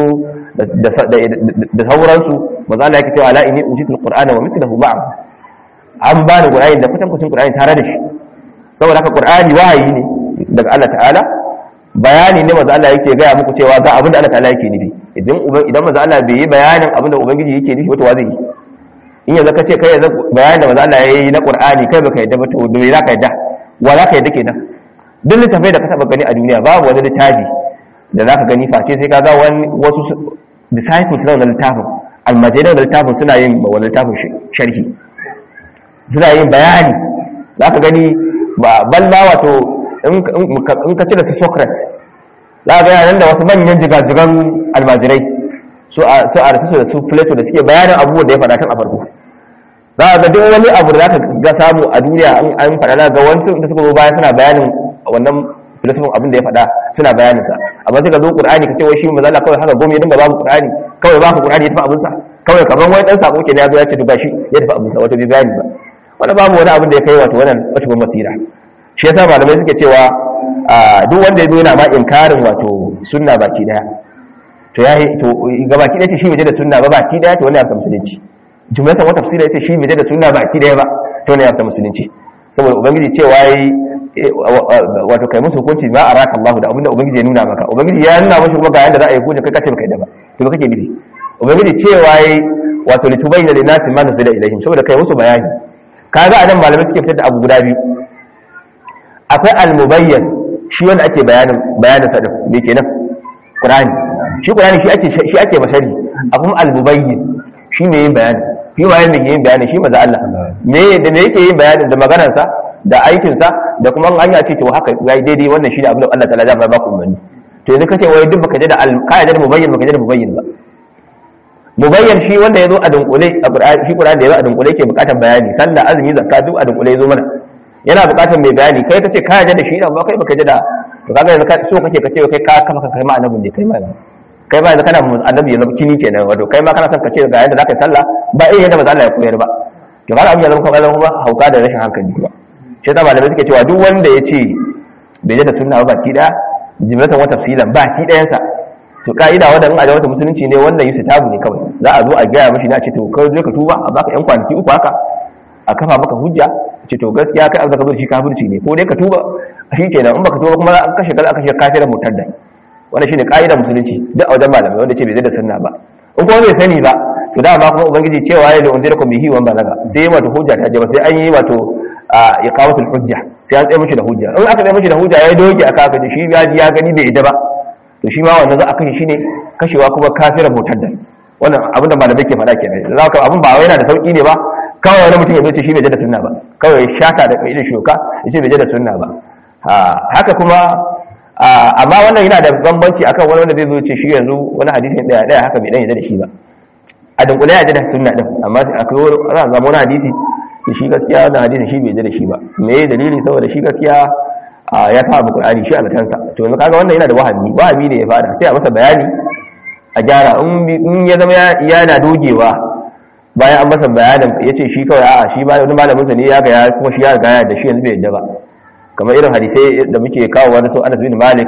da sauransu maza Allah yake cewa la inni utitul qur'ana wa mithluhu ma'ahu an ba ni qur'ani da kutan kucin qur'ani tare da shi saboda haka qur'ani wahayi ne daga Allah ta'ala bayani ne maza Allah yake gaya muku cewa ga abin da Allah ta'ala yake nufi idan idan maza Allah bai yi bayanin abin da ubangiji yake nufi wato wa zai yi in yanzu ka ce kai yanzu bayanin da maza Allah ya yi na qur'ani kai baka yadda ba to da za ka yadda wa za ka yadda kenan duk littafai da ka taba gani a duniya babu wani littafi da za ka gani face sai ka ga wasu disciples na wannan littafin almajiran da littafin suna yin wani littafin sharhi suna yin bayani za ka gani ba balla wato in ka cire su socrates za ka gani nan da wasu manyan jigajigan almajirai su a rasu da su plato da suke bayanin abubuwan da ya faɗa tun a farko za a ga duk wani abu da za ka ga samu a duniya an faɗa ga wasu da suka zo baya suna bayanin wannan filosofin abin da ya faɗa suna bayanin sa amma sai ka zo qur'ani ka ce wai shi manzo Allah kawai haka gome ya dinga babu qur'ani kawai ba ku qur'ani ya tafi abin sa kawai kaman wai dan sako kenan ya zo ya ce duba shi ya tafi abin sa wato bai bayani ba wanda babu wani abin da ya kai wato wannan wacce masira shi yasa malamai suke cewa duk wanda ya zo yana ma inkarin wato sunna baki daya to yayi to ga baki daya ce shi bai da sunna ba baki daya to wani ya musulunci jumlatan wata tafsira yace shi bai da sunna baki daya ba to wani ya musulunci saboda ubangiji cewa yayi wato kai musu hukunci ma araka Allah da abinda ubangiji ya nuna maka ubangiji ya nuna maka kuma ga yanda za a yi hukunci kai kace baka yadda ba to ba kake nufi ubangiji cewa yayi wato litubayyana lin nasi ma nuzila ilaihim saboda kai musu bayani kaga anan malamai suke fitar da abu guda biyu akwai al-mubayyan shi wanda ake bayanin bayanin sa din me kenan qur'ani shi qur'ani shi ake shi ake masari akwai al-mubayyin shi ne yin bayani shi waye ne yin bayani shi maza Allah me da me yake yin bayani da maganar sa da aikinsa da kuma an ya ce to haka yayi daidai wannan shine abin da Allah ta'ala ya ba ku umarni to yanzu kace wai duk baka da ka da mubayyin baka da mubayyin ba mubayyin shi wanda yazo a dunkule a Qur'ani shi Qur'ani da yazo a dunkule yake bukatar bayani sallah azumi zakka duk a dunkule yazo mana yana bukatar mai bayani kai kace ka da shi amma kai baka da to kaga yanzu so kake kace kai ka kafa kai ma annabin ne kai ma kai ma yanzu kana annabi yanzu kini kenan wato kai ma kana son kace ga yadda zaka yi sallah ba irin yadda manzo Allah ya koyar ba to kaga abin ya zama kuma hauka da rashin hankali kuma shi ta malamai suke cewa duk wanda ya ce bai da sunna ba baki daya jimlatan wata tafsilan baki dayansa to ka'ida wanda in a wata musulunci ne wannan yusu tabu ne kawai za a zo a gaya mashi na ce to kai zo ka tuba a baka yan kwanaki uku haka a kafa maka hujja ce to gaskiya kai an zaka zo shi kafirci ne ko dai ka tuba shi kenan in baka tuba kuma an kashe kala kashe kafirin mutadda wannan shine ka'ida musulunci duk a wajen malamai wanda ce bai da sunna ba in kuma bai sani ba to da ba kuma ubangiji cewa ya da unzirakum bihi wa balaga sai wato hujja ta je ba sai an yi wato a iqamatul hujja sai an tsaye mishi da hujja in aka tsaye mishi da hujja ya doge aka aka shi ya ji ya gani bai ida ba to shi ma wannan za a kashe shi ne kashewa kuma kafiran mutaddan wannan abin da malamai ke faɗa kenan za ka abin ba wai yana da sauki ne ba kawai wani mutum ya zo ce shi bai da sunna ba kawai shata da kai da shoka ya ce bai da sunna ba haka kuma amma wannan yana da bambanci akan wani wanda zai zo ce shi yanzu wani hadisi daya daya haka bai dan yadda da shi ba a dunkule ya da sunna din amma akwai za a zama wani hadisi da shi gaskiya wannan hadisi shi bai da shi ba me ya dalili saboda shi gaskiya ya sa abu qur'ani shi a latansa to yanzu kaga wannan yana da wahami wahami ne ya fada sai a masa bayani a gyara in ya zama yana dogewa bayan an masa bayanin ya ce shi kawai a'a shi ba wani malamin sa ne ya ga ya kuma shi ya ga ya da shi yanzu bai yadda ba kamar irin hadisai da muke kawo wani sun Anas bin Malik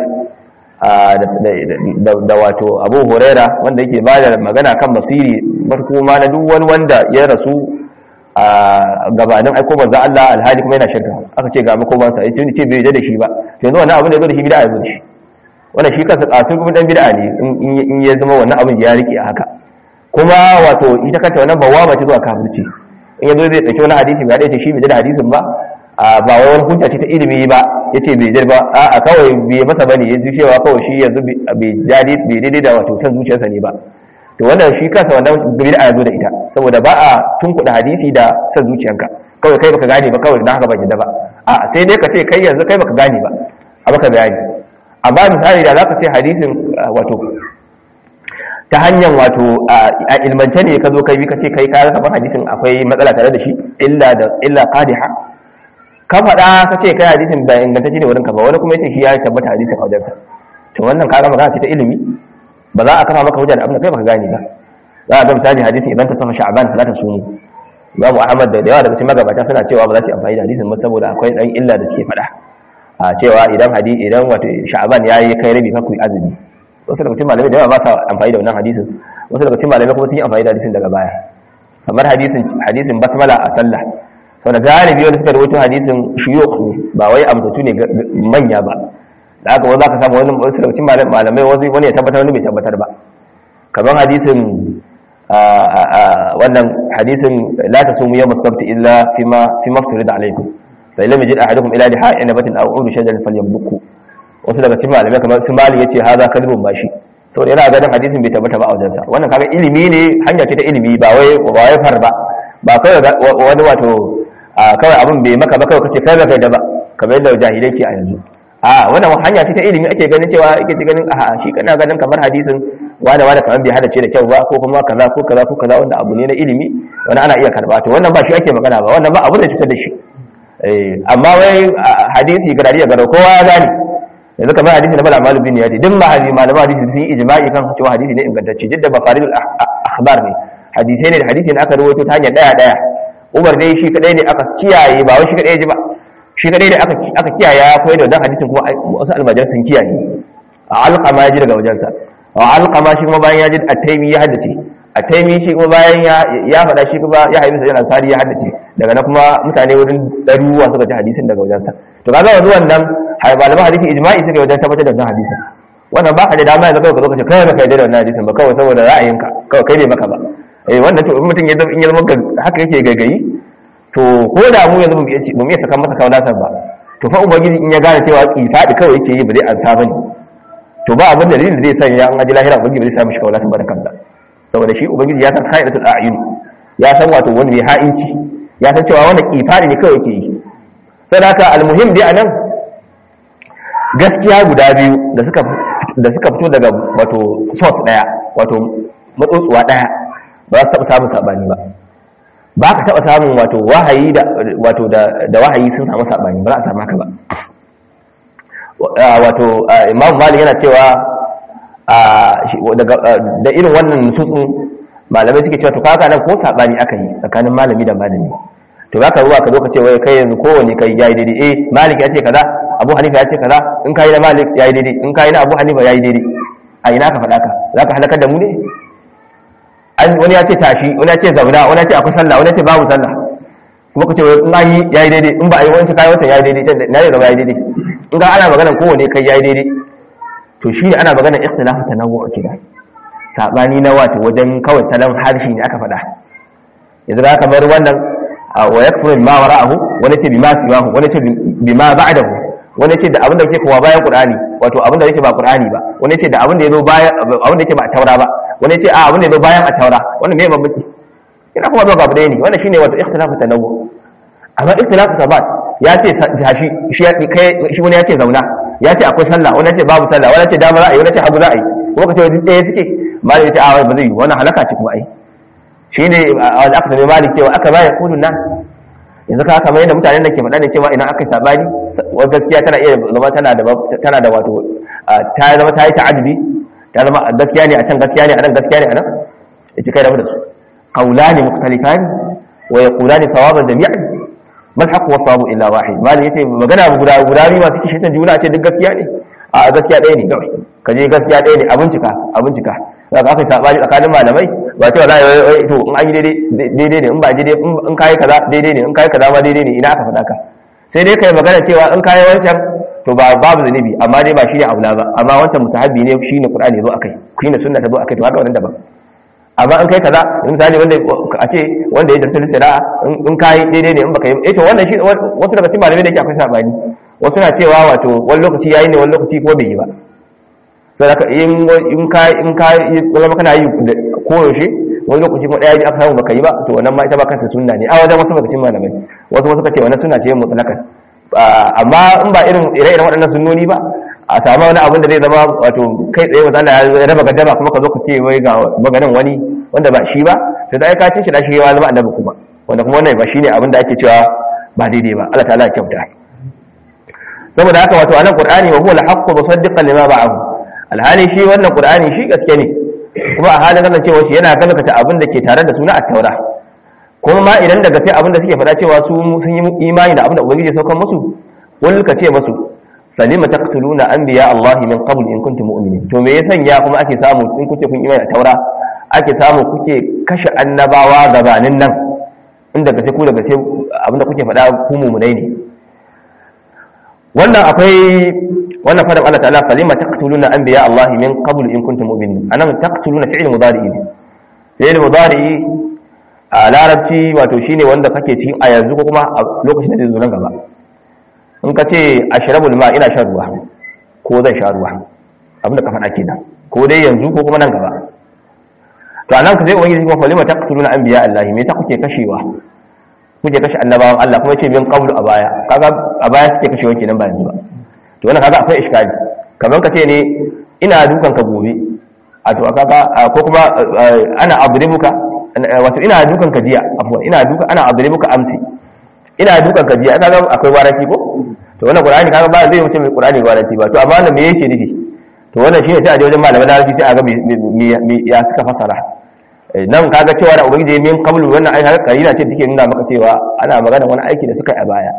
da wato Abu Huraira wanda yake ba da magana kan masiri farko ma na duk wani wanda ya rasu a gabanin aiko manzo Allah alhali kuma yana shirka aka ce ga makoman sa yace ni ce bai da shi ba to yanzu wannan abin da yazo da shi bid'a yazo shi wannan shi kansa kasu kuma dan bid'a ne in ya zama wannan abin ya rike a haka kuma wato ita kanta wannan bawa mace zuwa kafirci in yazo zai dauki wani hadisi bai dace shi bai da hadisin ba ba wai wani hujja ce ta ilimi ba yace bai da ba a kawai bai masa bane yanzu cewa kawai shi yanzu bai jadi bai daidai da wato san zuciyarsa ne ba to wannan shi kansa wannan bid'a ya zo da ita saboda ba a tunkuda hadisi da san zuciyanka kawai kai baka gane ba kawai dan haka ba yadda ba a sai dai ka ce kai yanzu kai baka gane ba a baka bayani amma misali da zaka ce hadisin wato ta hanyar wato a ilmance ne ka zo kai ka ce kai ka kamar hadisin akwai matsala tare da shi illa da illa qadiha ka faɗa ka ce kai hadisin ba ingantacce ne wurin ka ba wani kuma yace shi ya tabbata hadisin a wajensa to wannan ka ga magana ce ta ilimi ba za a kafa maka hujja da abin da kai baka gane ba za a ga misali hadisin idan ka sama sha'ban fala ta sumu Imam Ahmad da yawa daga cikin magabata suna cewa ba za su yi amfani da hadisin ba saboda akwai dan illa da suke faɗa a cewa idan hadi idan wato sha'ban yayi kai rabi fa ku azumi wasu daga cikin malamai da yawa ba sa amfani da wannan hadisin wasu daga cikin malamai kuma sun yi amfani da hadisin daga baya kamar hadisin hadisin basmala a sallah sau da galibi wanda suka rawaito hadisin shuyukh ne ba wai amsatu ne manya ba da haka wanda zaka samu wani wasu daga cikin malamai wani ya tabbatar wani bai tabbatar ba kamar hadisin wannan hadisin la tasumu yawm as-sabt illa fima fima fturida alaykum fa illam yajid ahadukum ila liha inabatin aw udu shajarin falyamluku wasu daga cikin malamai kamar su mali yace haza kadibun bashi saboda yana ganin hadisin bai tabbata ba a wajensa wannan kaga ilimi ne hanya ce ta ilimi ba wai ba wai far ba ba kai wani wato kawai abin bai maka ba kawai kace kai ba kai da ba kamar yadda jahilai ke a yanzu a wannan hanya ce ta ilimi ake ganin cewa ake ganin a shi kana ganin kamar hadisin wanda wanda kamar bai hadace da kyau ba ko kuma kaza ko kaza ko kaza wanda abu ne na ilimi wani ana iya karba to wannan ba shi ake magana ba wannan ba abu da cutar da shi amma wai hadisi garari garau kowa ya gane yanzu kamar hadisi na bala malu bin yadi duk ma hadisi malama hadisi sun yi ijma'i kan cewa hadisi ne ingantacce duk da mafaridul akhbar ne hadisi ne da hadisi ne aka rawaito ta hanyar daya daya Umar dai shi kadai ne aka kiyaye ba wai shi kadai ji ba shi kadai ne aka aka kiyaye ya koyar da wannan hadisin kuma wasu almajar sun kiyaye a alqama ya ji daga wajensa a alqama shi kuma bayan ya ji at-taymi ya haddace at-taymi shi kuma bayan ya ya faɗa shi kuma ya haifi sai ansari ya haddace daga nan kuma mutane wurin daruwa suka ji hadisin daga wajensa to kaga yanzu wannan malaman hadisi ijma'i suka wajen tabbatar da wannan hadisin wannan ba ka da dama yanzu kawai ka zo ka ce kai baka yarda da wannan hadisin ba kawai saboda ra'ayinka kawai kai ne maka ba eh wannan to in mutum ya zama in ya zama haka yake gagayi to ko da mu yanzu mu iya saka masa kawalatar ba to fa ubangiji in ya gane cewa kifadi kawai yake yi ba zai ansa bane to ba abin dalilin da zai sanya an aji lahira ubangiji zai samu shi kawalatar ba da kansa saboda shi ubangiji ya san khairatul a'yun ya san wato wani mai ha'inci ya san cewa wannan kifadi ne kawai yake yi sadaka almuhim dai anan gaskiya guda biyu da suka da suka fito daga wato source daya wato matsotsuwa daya ba su taɓa samun saɓani ba ba ka taɓa samun wato wahayi da wato da wahayi sun samu saɓani ba za a samu haka ba wato imam malik yana cewa da irin wannan nususun malamai suke cewa to kaka nan ko saɓani aka yi tsakanin malami da malami to za ka ruwa ka zo ka ce wai kai yanzu kowane kai yayi daidai eh malik ya ce kaza abu hanifa ya ce kaza in kai na malik yayi daidai in kai na abu hanifa yayi daidai a ina ka faɗa ka za ka halakar da mu ne wani ya ce tashi wani ya ce zauna wani ya ce akwai sallah wani ya ce babu sallah kuma ka ce in an yi yayi daidai in ba a yi wani kayi wancan yayi daidai na yi gaba yayi daidai in ga ana maganar kowane kai yayi daidai to shi ne ana maganar ikhtilafu tanawwu kida sabani na wato wajen kawai salon harshe ne aka faɗa yanzu da kamar wannan wa yakfuru bima wara'ahu wani ce bima siwahu wani ce bima ba'dahu wani ce da abin da yake kuma bayan qur'ani wato abin da yake ba qur'ani ba wani ce da abin da yazo bayan abin da yake ba taura ba wani ce a abin da yazo bayan a taura wannan me bambanci ina kuma ba gabu ne wannan shine wato ikhtilafu tanawwu amma ikhtilafu sabat ya ce tashi shi ya kai shi wani ya ce zauna ya ce akwai sallah wani ya ce babu sallah wani ya ce dama za a yi wani ya ce hagu za a yi kuma ka ce wajen ɗaya suke malai ya ce a ba zai yi wannan halaka ce kuma ai shi ne wanda aka sami malik cewa aka bayan kudin nasu yanzu ka kamar yadda mutanen da ke faɗa ne cewa idan aka yi sabani wani gaskiya tana iya zama tana da tana da wato ta zama ta yi ta'adudi ta zama gaskiya ne a can gaskiya ne a nan gaskiya ne a nan ya ce kai da su qawlani mukhtalifani wa yaqulani sawaban jami'an mal haqq wa sawabu illa wahid malik yace magana guda guda biyu masu kishin juna ce duk gaskiya ne a gaskiya ɗaya ne kawai ka je gaskiya ɗaya ne a bincika a bincika za ka aka yi sabani tsakanin malamai ba cewa za a yi to in an yi daidai ne in ba daidai in kayi kaza daidai ne in kayi kaza ma daidai ne ina aka faɗa ka sai dai kai magana cewa in kayi wancan to ba babu zunubi amma dai ba shi ne aula ba amma wancan musahabi ne shi ne qur'ani zo akai shi ne sunna ta zo akai to haka wannan daban amma in kai kaza misali wanda a ce wanda ya tarsa sira'a in kai daidai ne in baka yi eh to wannan shi wasu daga cikin malamai da yake akwai sabani wasu na cewa wato wani lokaci yayi ne wani lokaci ko bai yi ba sai ka in in kai in kai zama kana yi koyaushe wani lokaci kuma daya aka samu baka yi ba to wannan ma ita ba kanta sunna ne a wajen wasu daga cikin malamai wasu wasu ka ce wannan sunna ce mutlaqan amma in ba irin ire-iren waɗannan sunnoni ba a samu wani abin da zai zama wato kai tsaye wa zalla ya raba gaddama kuma ka zo ka ce wai ga maganin wani wanda ba shi ba to da ka cin shi da shi ya zama annabi kuma wanda kuma wannan ba shine abin da ake cewa ba daidai ba Allah ta'ala ya kyauta saboda haka wato anan qur'ani wa huwa al-haqqu musaddiqan lima ba'ahu alhali shi wannan qur'ani shi gaske ne kuma a halin nan cewa shi yana gaskata abin da ke tare da suna a taura kuma ma idan daga sai abin da suke faɗa cewa su sun yi imani da abin da ubangiji ya saukar musu wal ka ce musu salima taqtuluna anbiya Allah min qabl in kuntum mu'minin to me ya sanya kuma ake samu in kuce kun imani da taura ake samu kuke kashe annabawa gabanin nan inda gaske ku daga sai abin da kuke faɗa ku mu'minai ne wannan akwai wannan fadin Allah ta'ala falima taqtuluna anbiya Allah min qabl in kuntum mu'minin anan taqtuluna fi'l mudari ne fi'l mudari a larabci wato shine wanda kake cikin a yanzu ko kuma a lokacin da zai zo nan gaba in ka ce ashrabul ma ina shan ruwa ko zan sha ruwa abin da ka faɗa kenan ko dai yanzu ko kuma nan gaba to anan ka sai ubangiji kuma falima taqtuluna anbiya Allah me yasa kuke kashewa kuke kashe annabawan Allah kuma ce min qablu a baya kaga a baya suke kashewa kenan ba yanzu ba to wannan kaga akwai iskali kamar ka ce ne ina dukan ka gobe a to kaga ko kuma ana adribuka wato ina dukan ka jiya afwan ina duka ana adribuka amsi ina dukan ka jiya kaga akwai waraki ko to wannan qur'ani kaga ba zai wuce mai qur'ani waraki ba to amma wannan me yake nufi to wannan shine sai a je wajen malaman larabci sai a ga ya suka fasara nan kaga cewa da ubangiji min qablu wannan ai kaga karina ce take nuna maka cewa ana magana wani aiki da suka yi a baya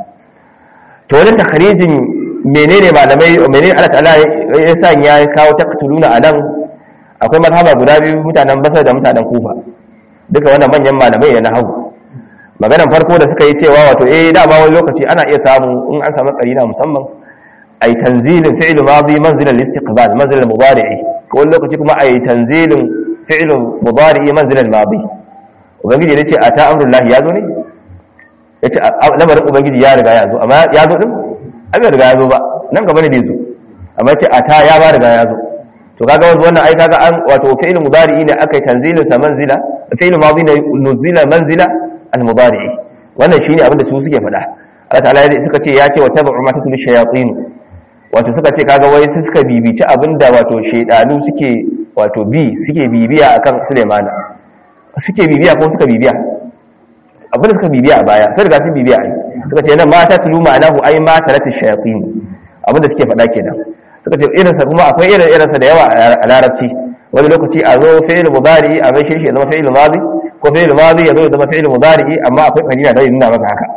to wannan takharijin menene malamai menene Allah ta'ala ya sa ya kawo taqtuluna anan akwai mazhaba guda biyu mutanen Basra da mutanen Kufa duka wannan manyan malamai ne na hagu maganan farko da suka yi cewa wato eh dama wani lokaci ana iya samu in an samu karina musamman ay tanzilin fi'l madi manzila al-istiqbal manzila al-mudari'i ko wani lokaci kuma ay tanzilin fi'l mudari'i manzila al-madi ubangiji ne ce ata amrullahi ya zo ne yace lamarin ubangiji ya riga ya zo amma ya zo din abin riga ya zo ba nan gaba ne bai zo amma ce ata ya ba riga ya zo to kaga wannan ai kaga an wato fi'l mudari'i ne akai tanzilin sa manzila fi'l madi ne nuzila manzila al-mudari'i wannan shine abin da su suke faɗa Allah ta'ala suka ce ya ce wa tabu ma tatul shayatin wato suka ce kaga wai su suka bibici abinda wato shaydanu suke wato bi suke bibiya akan Sulaimana suke bibiya ko suka bibiya abinda suka bibiya a baya sai riga sun bibiya ai suka ce nan ma ta tulu ma'anahu ai ma talatul shayatin abinda suke faɗa kenan suka ce irin sa kuma akwai irin irin sa da yawa a larabci wani lokaci a zo fi'il mudari a mai shi ya zama fi'il madi ko fi'il madi ya zo ya zama fi'il mudari amma akwai kalila da nuna maka haka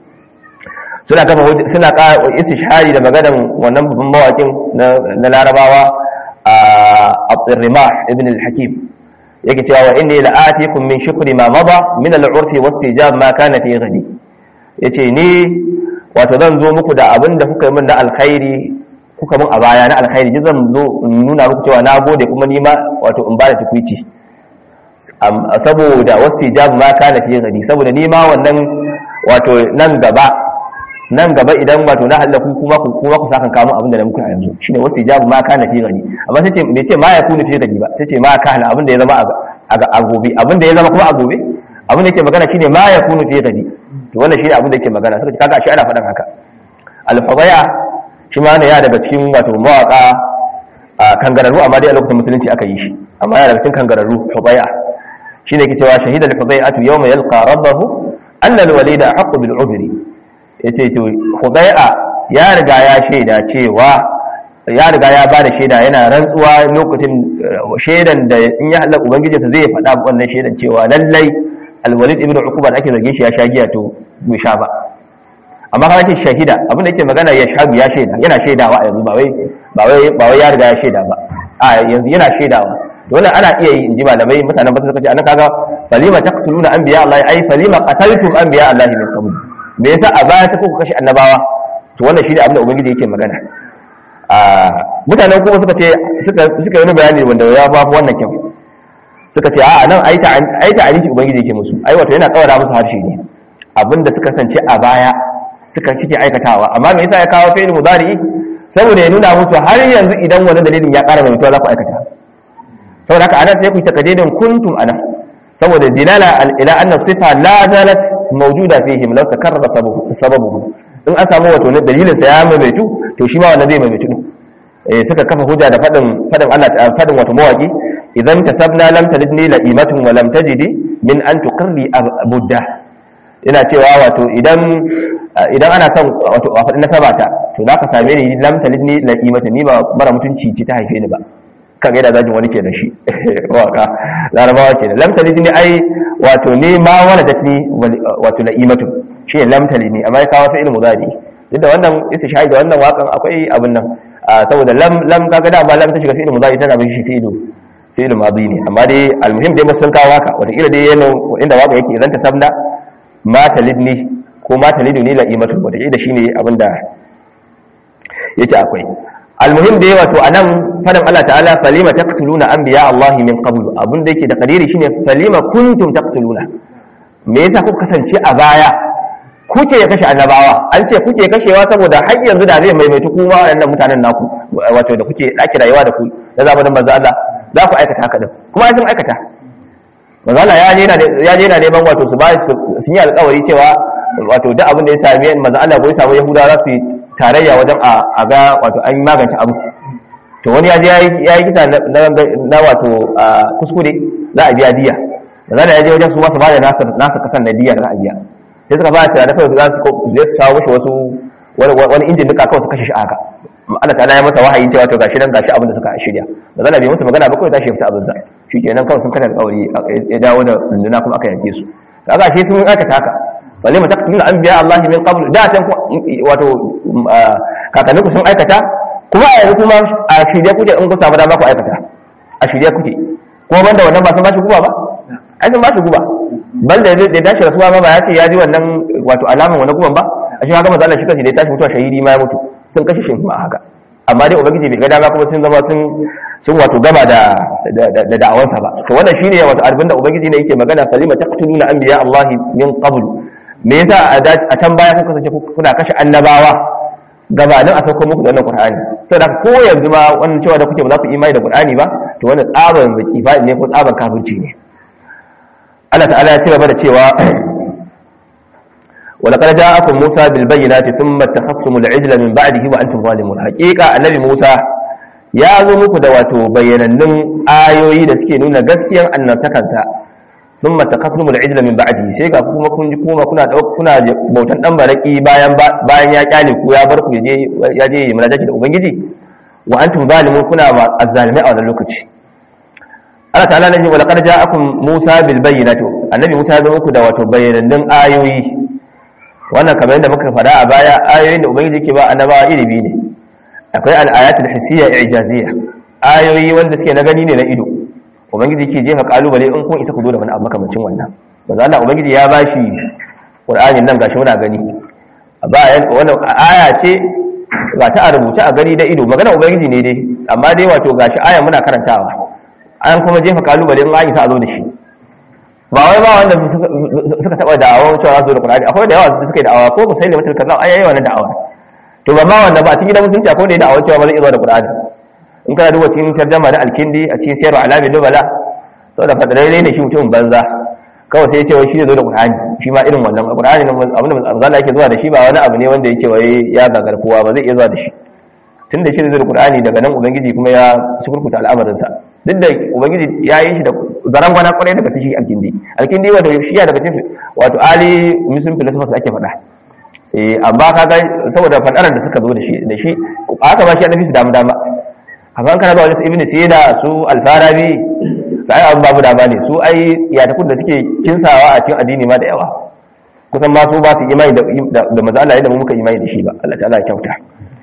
suna kafa suna ka istishhari da maganan wannan babban mawakin na larabawa a Abdurrahman ibn al-Hakim yake cewa wa inni la'atikum min shukri ma mada min al-urfi wastijab ma kana fi ghadi yace ni wato zan zo muku da abin da kuka yi min na alkhairi kuka min a baya na alkhairi ji zan zo nuna muku cewa na gode kuma ni ma wato in ba da tukuici saboda wastijab ma kana fi ghadi saboda ni ma wannan wato nan gaba nan gaba idan wato na halaku kuma ku kuma ku sakan kawo abin da na muku a yanzu shine wasu ijabu ma kana fi gani amma sai ce bai ce ma ya kunu fi gani ba sai ce ma kana abin da ya zama a gobe abin da ya zama kuma a gobe abin da yake magana shine ma ya kunu fi gani to wannan shine abin da yake magana suka ce kaga shi ana faɗan haka al-fadaya shi ma ne ya daga cikin wato mawaka a kangararru amma dai a lokacin musulunci aka yi shi amma ya daga cikin kangararru fadaya shine yake cewa shahida al-fadayatu yawma yalqa rabbahu anna al-walida haqqu bil udri ya ce to hudai'a ya riga ya shaida cewa ya riga ya ba da shaida yana rantsuwa lokacin shaidan da in ya halaka ubangijinsa zai faɗa wannan shaidan cewa lallai alwalid ibn uquba da ake zargin shi ya sha giya to bai sha ba amma kana ce shahida abin da yake magana ya shagu ya shaida yana shaidawa a yanzu ba wai ba wai ba wai ya riga ya shaida ba a yanzu yana shaidawa dole ana iya yi inji malamai mutanen ba su kace anan kaga falima taqtuluna anbiya Allah ai falima qataltum anbiya Allah min qabl me yasa a baya ta kuka kashe annabawa to wannan shine abin da ubangiji yake magana a mutanen kuma suka ce suka suka yi bayani wanda ya fa wannan kyau suka ce a'a nan ai ta ai ta aliki ubangiji yake musu ai wato yana kawara musu harshe ne abinda suka sance a baya suka cike aikatawa amma me yasa ya kawo fi'il mudari saboda ya nuna musu har yanzu idan wani dalilin ya ƙara mai mutuwa za ku aikata saboda haka anan sai ku takadidin kuntum ana saboda dilala ila anna sifa la zalat mawjuda fihim law takarrara sababu in an samu wato ne dalilin sa ya maimaitu to shi ma wannan zai maimaitu eh suka kafa hujja da fadin fadin Allah ta fadin wato mawaki idan tasabna lam talidni la'imatun wa lam tajidi min an tuqirri budda ina cewa wato idan idan ana son wato a faɗi nasaba ta to za ka same ni lam talidni la'imatan ni ba bara mutunci ci ta haife ni ba kan ga yadda zajin wani ke da shi waka larabawa ke da lam talidni ai wato ne ma wala da ni wato la'imatu shi ne lam talidni amma ya kawo fi'il mudari duk da wannan isa shahid da wannan wakan akwai abin nan saboda lam lam kaga da ba lam ta shiga fi'il mudari tana bin shi fi'ilu fi'il madi ne amma dai almuhim dai sun kawo haka wata kila dai yana inda waka yake idan ta sabna ma talidni ko ma talidu ni la'imatu wata kila shine abin da yake akwai almuhim dai wato anan fadan Allah ta'ala falima taqtuluna anbiya Allah min qablu abin da yake da kadiri shine falima kuntum taqtuluna me yasa kuka kasance a baya kuke ya kashe annabawa an ce kuke kashewa saboda har yanzu da zai maimaitu kuma waɗannan mutanen naku wato da kuke ɗaki rayuwa da ku da zamanin manzo Allah za ku aikata haka din kuma sun aikata manzo Allah ya je yana neman wato su ba sun yi alƙawari cewa wato duk abin da ya same manzo Allah ko ya samu Yahuda za su tarayya wajen a ga wato an magance abu to wani ya je ya yi kisa na wato kuskure za a biya diya manzo Allah ya je wajen su ma su ba da nasa kasan na diya da za a biya sai suka ba ta da kawai za su je su samu mishi wasu wani injin duka kawai su kashe shi a haka Allah ta'ala ya masa wahayi cewa to gashi nan gashi abin da suka shirya ba zan bai musu magana ba kawai tashi fita abin sa shikenan kawai sun kana alƙawari ya dawo da runduna kuma aka yanke su kaga shi sun aikata haka balle mu taqtulu anbiya Allah min qabl da san wato kakanni ku sun aikata kuma a yanzu kuma a shirye kuke in ku samu dama ku aikata a shirye kuke kuma banda wannan ba sun ba shi guba ba ai sun ba shi guba banda da dashi rasuwa ma ba ya ce ya ji wannan wato alaman wani guban ba a shi haka manzo Allah shi kanshi da ya tashi mutuwa shahidi ma ya mutu sun kashe shi kuma haka amma dai ubangiji bai ga dama kuma sun zama sun sun wato gama da da da'awansa ba to wannan shine wato abin da ubangiji ne yake magana falima taqtuluna anbiya Allah min qabl me yasa a can baya kuka kasance kuna kashe annabawa gabanin a sauko muku da wannan qur'ani saboda ko yanzu ma wannan cewa da kuke ba za ku imani da qur'ani ba to wannan tsaban zakifa ne ko tsaban kafirci ne Allah ta'ala ya ci gaba da cewa ولقد جاءكم موسى بالبينات ثم اتخذتم العجل من بعده وانتم ظالمون حقيقه النبي موسى ya zo muku da wato bayanannun ayoyi da suke nuna gaskiyar annabtakansa thumma takaffum al-ijla min ba'di sai ga kuma kun ji kuma kuna kuna bautan dan baraki bayan bayan ya kyale ku ya bar ku je ya je munajati da ubangiji wa antum zalimun kuna azzalimai a wannan lokaci Allah ta'ala ne wa laqad ja'akum Musa bil bayyinati annabi Musa ya zo muku da wato bayanannun ayoyi wannan kamar yadda muka faɗa a baya ayoyin da ubangiji ke ba annabawa ilimi ne akwai al-ayatul hissiyya i'jaziyya ayoyi wanda suke na gani ne na ido ubangiji ke jefa kalubale in kun isa ku zo da wani abu makamancin wannan manzo Allah ubangiji ya bashi Qur'anin nan gashi muna gani ba wannan aya ce ba ta a rubuce a gani da ido magana ubangiji ne dai amma dai wato gashi aya muna karantawa an kuma jefa kalubale in an isa a zo da shi ba wai ba wanda suka taba da'awar cewa zo da Qur'ani akwai da yawa da suka yi da'awa ko sai da mutul kaza ai yayi wannan da'awa to ba ma wanda ba a cikin gidan musulunci akwai da ya da'awar cewa ba zai zo da Qur'ani in kana duba cikin tarjama da alkindi a cikin sayarwa alamin dubala saboda fadarai ne shi mutum banza kawai sai ya ce wai shi zai zo da Qur'ani shi ma irin wannan Qur'ani nan abin da manzo yake zuwa da shi ba wani abu ne wanda yake wai ya gagar kowa ba zai iya zuwa da shi tunda shi zai zo da Qur'ani daga nan ubangiji kuma ya sukurkuta al'amarinsa duk da ubangiji ya yi shi da zaran gwana kwarai daga su shi alkindi alkindi wanda shi ya daga cikin wato ali muslim philosophers ake faɗa eh amma kaga saboda fadaran da suka zo da shi da shi aka ba shi annabi su damu dama amma kana ba wani ibn sina su al-farabi sai abu babu dama ne su ai tsiyatakun da suke kinsawa a cikin addini ma da yawa kusan ma su ba su imani da da manzo Allah yadda mu muka imani da shi ba Allah ta'ala ya kyauta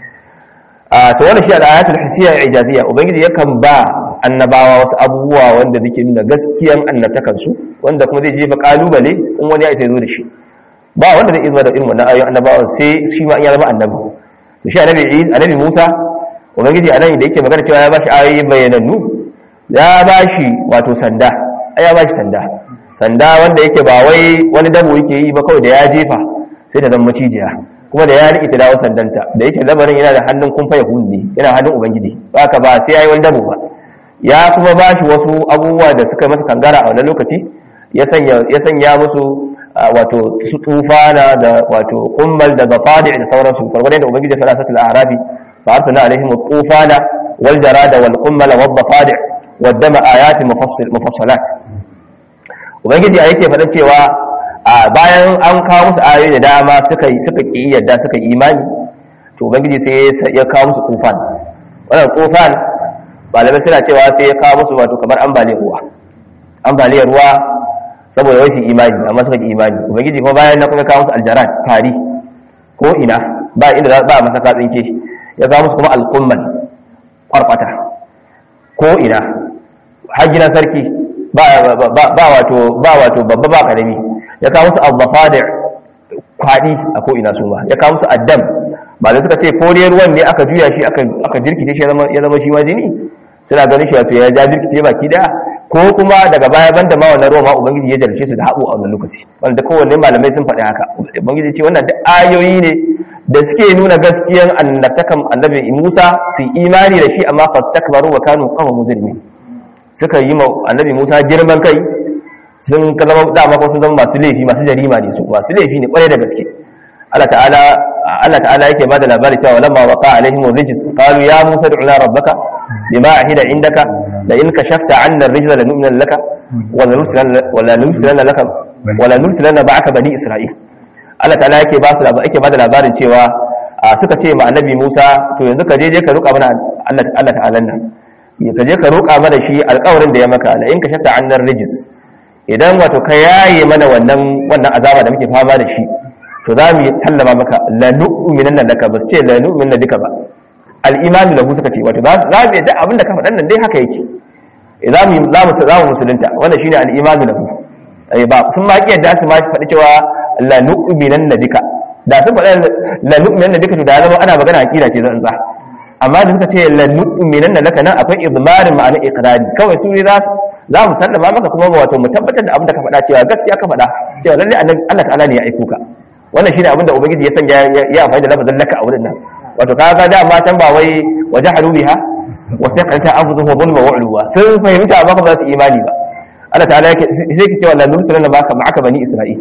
a to wannan shi al-ayatul hissiyya ijaziyya ubangiji yakan ba annabawa wasu abubuwa wanda suke nuna gaskiyan annabtakansu wanda kuma zai jefa kalubale in wani ya isa zo da shi ba wanda zai izma da irin wannan ayoyin annabawan sai shi ma ya zama annabi to shi annabi annabi Musa ubangiji anan da yake magana cewa ya bashi ayoyi bayanannu ya bashi wato sanda ai ya ba shi sanda sanda wanda yake ba wai wani dabo yake yi ba kawai da ya jefa sai ta zama macijiya kuma da ya riƙe ta dawo sandanta da yake lamarin yana da hannun kumfa ya ne yana hannun ubangiji ba ka ba sai ya yi wani dabo ba ya kuma ba shi wasu abubuwa da suka masa kangara a wannan lokaci ya sanya musu wato su tufana da wato kummal da zafadi da sauransu farkon da ubangiji fara satul arabi fa arsalna alaihim tufana wal jarada wal kummal wal zafadi wad dama ayatin mufassalat ubangiji a yake faɗa cewa a bayan an kawo musu ayoyi da dama suka suka ki yadda suka imani to ubangiji sai ya kawo musu tufan wannan tufan malamai suna cewa sai ya kawo musu wato kamar ambaliyar ruwa ambaliyar ruwa saboda rashin imani amma suka ki imani ubangiji kuma bayan na kuma kawo musu aljarat fari ko ina ba inda ba masa katsin ke ya kawo musu kuma alqumman kwarkwata ko ina har gidan sarki ba ba wato ba wato babba ba karami ya kawo musu al-zafadi kwadi a ko ina su ma ya kawo musu addam ba da suka ce ko dai ruwan ne aka juya shi aka aka jirkice shi ya zama shi ma jini suna ganin shi wato ya ja birkice baki daya ko kuma daga baya banda ma wannan ruwa ma ubangiji ya jarce su da haɓo a wannan lokaci wanda kowanne malamai sun faɗi haka ubangiji ce wannan da ayoyi ne da suke nuna gaskiyan annabtakan annabi Musa su imani da shi amma fastakbaru wa kanu qawman mujrimin suka yi ma annabi Musa girman kai sun zama dama ko sun zama masu laifi masu jarima ne su masu laifi ne kwarai da gaske Allah ta'ala Allah ta'ala yake bada labari cewa lamma waqa alaihim rijis qalu ya Musa du'na rabbaka bima ahida indaka la in kashafta 'anna ar-rijla lanu'mina laka wa la nursilanna wa la nursilanna laka wa la nursilanna ba'aka bani isra'il Allah ta'ala yake ba su yake bada labarin cewa suka ce ma annabi Musa to yanzu ka je je ka roƙa mana Allah Allah ta'ala nan ka je ka roƙa mana shi alƙawarin da ya maka la in kashafta 'anna ar-rijis idan wato ka yaye mana wannan wannan azaba da muke fama da shi to za mu sallama maka la nu'minan laka ba ce la nu'minan duka ba al-iman lahu suka ce wato za mu yadda abin da ka faɗan nan dai haka yake za mu za mu za mu musulunta wannan shine al-iman lahu ai ba sun ma kiyar su ma faɗi cewa la nu'minan duka da sun faɗa la nu'minan duka to da zama ana magana aqida ce zan sa amma da suka ce la nu'minan laka nan akwai idmarin ma'ana iqrari kawai su ne za za mu sallama maka kuma wato mu tabbatar da abin da ka faɗa cewa gaskiya ka faɗa cewa lalle Allah ta'ala ne ya aiko ka wannan shine abin da ubangiji ya sanya ya amfani da lafazin laka a wurin nan wato kaga da ma can ba wai wajahalu biha wa saqata anfusuhum dhulma wa ulwa sun fahimta ba ba su imani ba Allah ta'ala yake sai ke cewa la nursilana baka ma'aka bani isra'il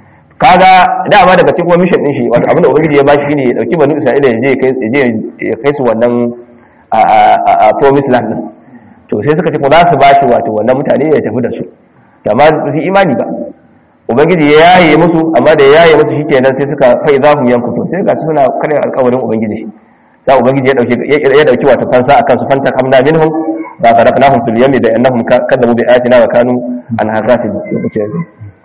kaga dama daga cikin kuma mission din shi wato abin da ubangiji ya ba shi ne ya dauki bani isra'ila ya je ya je ya kai su wannan a a promised land din to sai suka ce ko za su ba shi wato wannan mutane ya tafi da su amma su imani ba ubangiji ya yaye musu amma da ya yaye musu shikenan sai suka fai za mu yankutu sai ga su suna kare alƙawarin ubangiji sai ubangiji ya dauki ya dauki wato fansa akan su fanta kamna minhum ba zarafnahum fil yami da annahum kadabu bi ayatina wa kanu an hazafin lokaci ya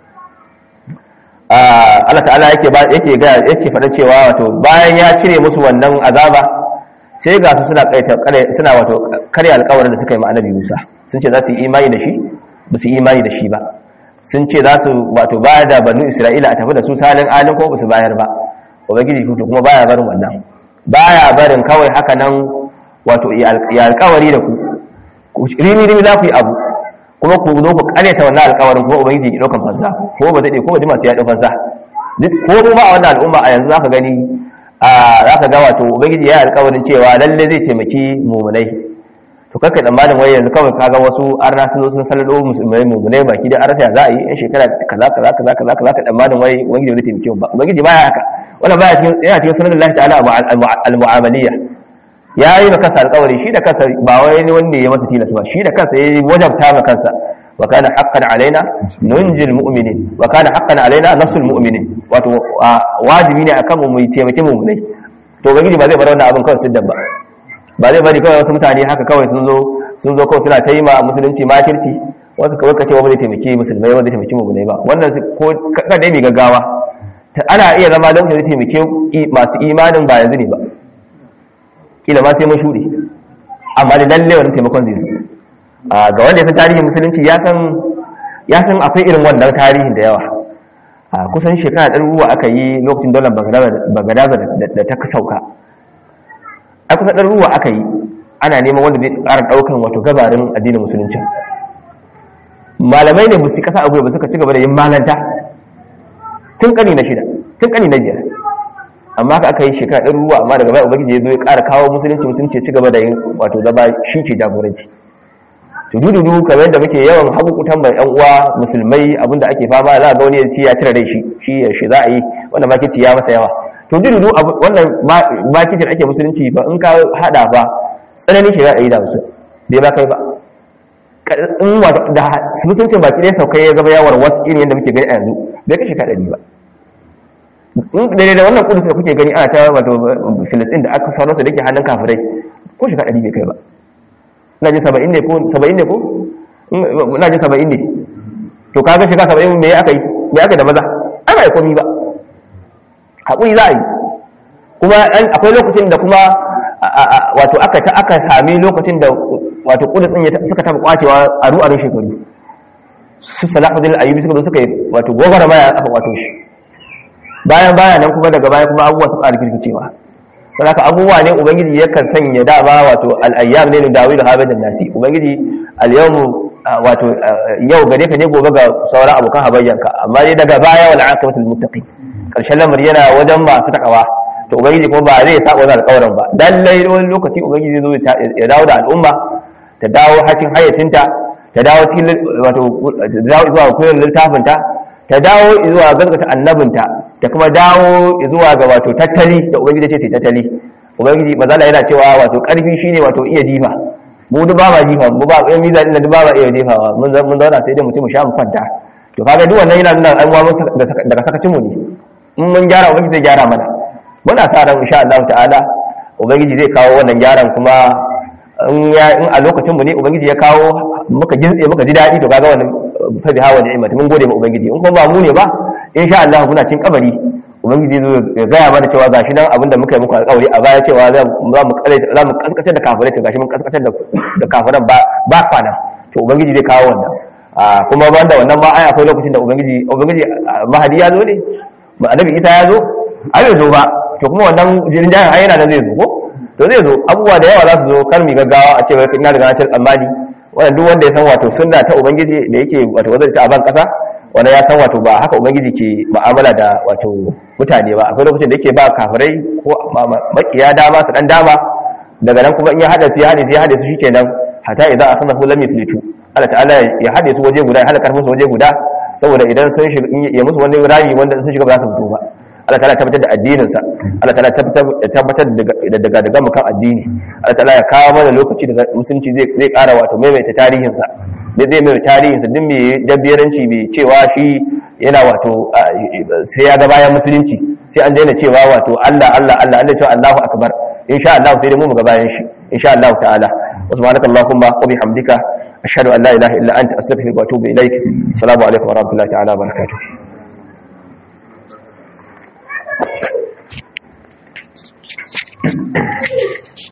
Allah ta'ala yake ba yake ga yake faɗa cewa wato bayan ya cire musu wannan azaba sai ga su suna kaita suna wato kare alƙawarin da suka yi ma annabi Musa sun ce za su yi imani da shi ba su yi imani da shi ba sun ce za su wato bayar da banu isra'ila a tafi da su salin alin ko su bayar ba ubangiji kuto kuma baya barin wannan baya barin kawai haka nan wato ya alkawari da ku rimi rimi za ku yi abu kuma ku zo ku karyata wannan alkawarin kuma ubangiji ya daukan fansa ko ba zai ko ba jima sai ya daukan fansa ko kuma a wannan al'umma a yanzu zaka gani a zaka ga wato ubangiji ya alkawarin cewa lalle zai taimaki mumunai to kakka tsammanin wai yanzu kawai kaga wasu arna sun zo sun sallado musulmai mummune baki da arsa za a yi yan shekara kaza kaza kaza kaza kaza ka tsammanin wai ubangiji zai taimake mu ba ubangiji baya haka wannan baya cikin yana cikin sunan Allah ta'ala al-mu'amaliyya ya yi kansa alƙawari shi da kansa ba wai ne wanda ya masa tilasta ba shi da kansa ya wajabta ma kansa wa kana haqqan alaina nunjil mu'minin wa kana haqqan alaina nasrul mu'minin wato wajibi ne akan mu mu taimake mu ne to ubangiji ba zai bar wannan abin kawai siddan ba ba zai bari kawai wasu mutane haka kawai sun zo sun zo kawai suna ta yi ma musulunci makirci wasu kawai ka ce wa ba zai taimaki musulmai wanda zai taimaki mummunai ba wannan ko kada dai mai gaggawa ana iya zama don zai taimake masu imanin ba yanzu ne ba kila ma sai mun shuɗe amma da lalle wani taimakon zai zo ga wanda ya san tarihin musulunci ya san ya san akwai irin wannan tarihin da yawa a kusan shekara ɗaruruwa aka yi lokacin daular bagadaza da ta sauka a kusa ɗan ruwa aka yi ana neman wanda zai ƙara ɗaukan wato gabarin addinin musulunci malamai ne musu kasa abuwa ba suka ci gaba da yin malanta tun kani na shida tun kani na biyar amma ka aka yi shekara ɗin ruwa amma daga baya ubangiji ya zo ya ƙara kawo musulunci musulunci ci gaba da yin wato zama shi ke jagoranci to dududu kamar yadda muke yawan hakukutan mai yan uwa musulmai abinda ake fama za a ga wani ya ci ya cire rai shi shi ya shi za a yi wanda makici ya masa yawa to dududu wannan makicin ake musulunci ba in ka hada ba tsananin shi za a yi da musu bai ba kai ba in wato da mutuncin baki ɗaya saukai ya gaba yawar wasu irin yadda muke gani a yanzu bai kashe ka ɗari ba daidai da wannan kudus da kuke gani ana ta wato filistin da aka sauransu da ke hannun kafirai ko shi ka ɗari bai kai ba na ji saba'in ne ko saba'in ne ko na ji saba'in ne to kaga shiga saba'in me aka yi me aka da maza an ba yi komi ba haƙuri za a yi kuma akwai lokacin da kuma wato aka ta aka sami lokacin da wato kudus ɗin suka taɓa kwacewa a ru'arin shekaru su salahuddin ayyubi suka zo suka yi wato gogara maya aka kwato shi bayan baya nan kuma daga baya kuma abubuwa su ƙara kirkicewa don haka abubuwa ne ubangiji yakan sanya dama wato al'ayyam ne da dawi da haɓe nasi ubangiji al-yawmu wato yau gare ka ne gobe ga sauran abokan habayyanka amma dai daga baya wal aqibatul muttaqin karshen lamari yana wajen masu takawa to ubangiji kuma ba zai saba wannan alƙawarin ba dan lai wani lokaci ubangiji zai zo ya dawo da al'umma ta dawo hacin hayyacinta ta dawo cikin wato dawo zuwa koyon littafinta ta dawo zuwa gaskata annabinta ta kuma dawo zuwa ga wato tattali da ubangiji ce sai tattali ubangiji mazala yana cewa wato karfi shine wato iya jifa mu duk ba ma jifa mu ba ɗan miza ɗin duk ba ma iya jifawa mun mun zauna sai dai mutum mu sha mu kwanta to kaga duk wannan yana nuna an wa daga sakacin mu ne in mun gyara ubangiji zai gyara mana muna sa ran insha Allah ta'ala ubangiji zai kawo wannan gyaran kuma in a lokacin mu ne ubangiji ya kawo muka gintse muka ji daɗi to kaga wannan fa biha wa ni'mat mun gode ma ubangiji in kuma ba mu ne ba insha Allah muna cin kabari ubangiji zai ya gaya mana cewa gashi nan abinda muka yi muku alƙawari a baya cewa za mu kare za mu kaskatar da kafirai to gashi mun kaskatar da kafiran ba ba kwana to ubangiji zai kawo wannan kuma banda wannan ma ai akwai lokacin da ubangiji ubangiji mahadi ya zo ne annabi isa ya zo ai bai zo ba to kuma wannan jirin jahin ai yana nan zai zo ko to zai zo abubuwa da yawa za su zo kar mu gaggawa a ce wai ina daga nace tsammani wannan duk wanda ya san wato sunna ta ubangiji da yake wato wazarta a ban kasa wanda ya san wato ba haka ubangiji ke mu'amala da wato mutane ba akwai lokacin da yake ba kafirai ko makiya dama su dan dama daga nan kuma in ya hada su ya hade su ya hade su shikenan hatta idan akhadha hu lam yuflitu Allah ta'ala ya hade su waje guda ya hada karfin su waje guda saboda idan sun shiga ya musu wani rami wanda sun shiga ba za su fito ba Allah ta'ala tabbatar da addinin sa Allah ta'ala tabbatar da daga daga mukan addini Allah ta'ala ya kawo mana lokaci da musulunci zai zai ƙara wato maimaita tarihin sa da zai mai tarihin sa din mai dabbiyaranci bai cewa shi yana wato sai ya ga bayan musulunci sai an daina cewa wato Allah Allah Allah Allah cewa Allahu akbar insha Allah sai dai mu ga bayan shi insha Allah ta'ala wa subhanaka allahumma wa bihamdika ashhadu an la ilaha illa anta astaghfiruka wa atubu ilaik assalamu alaikum wa rahmatullahi ta'ala wa barakatuh Thank you.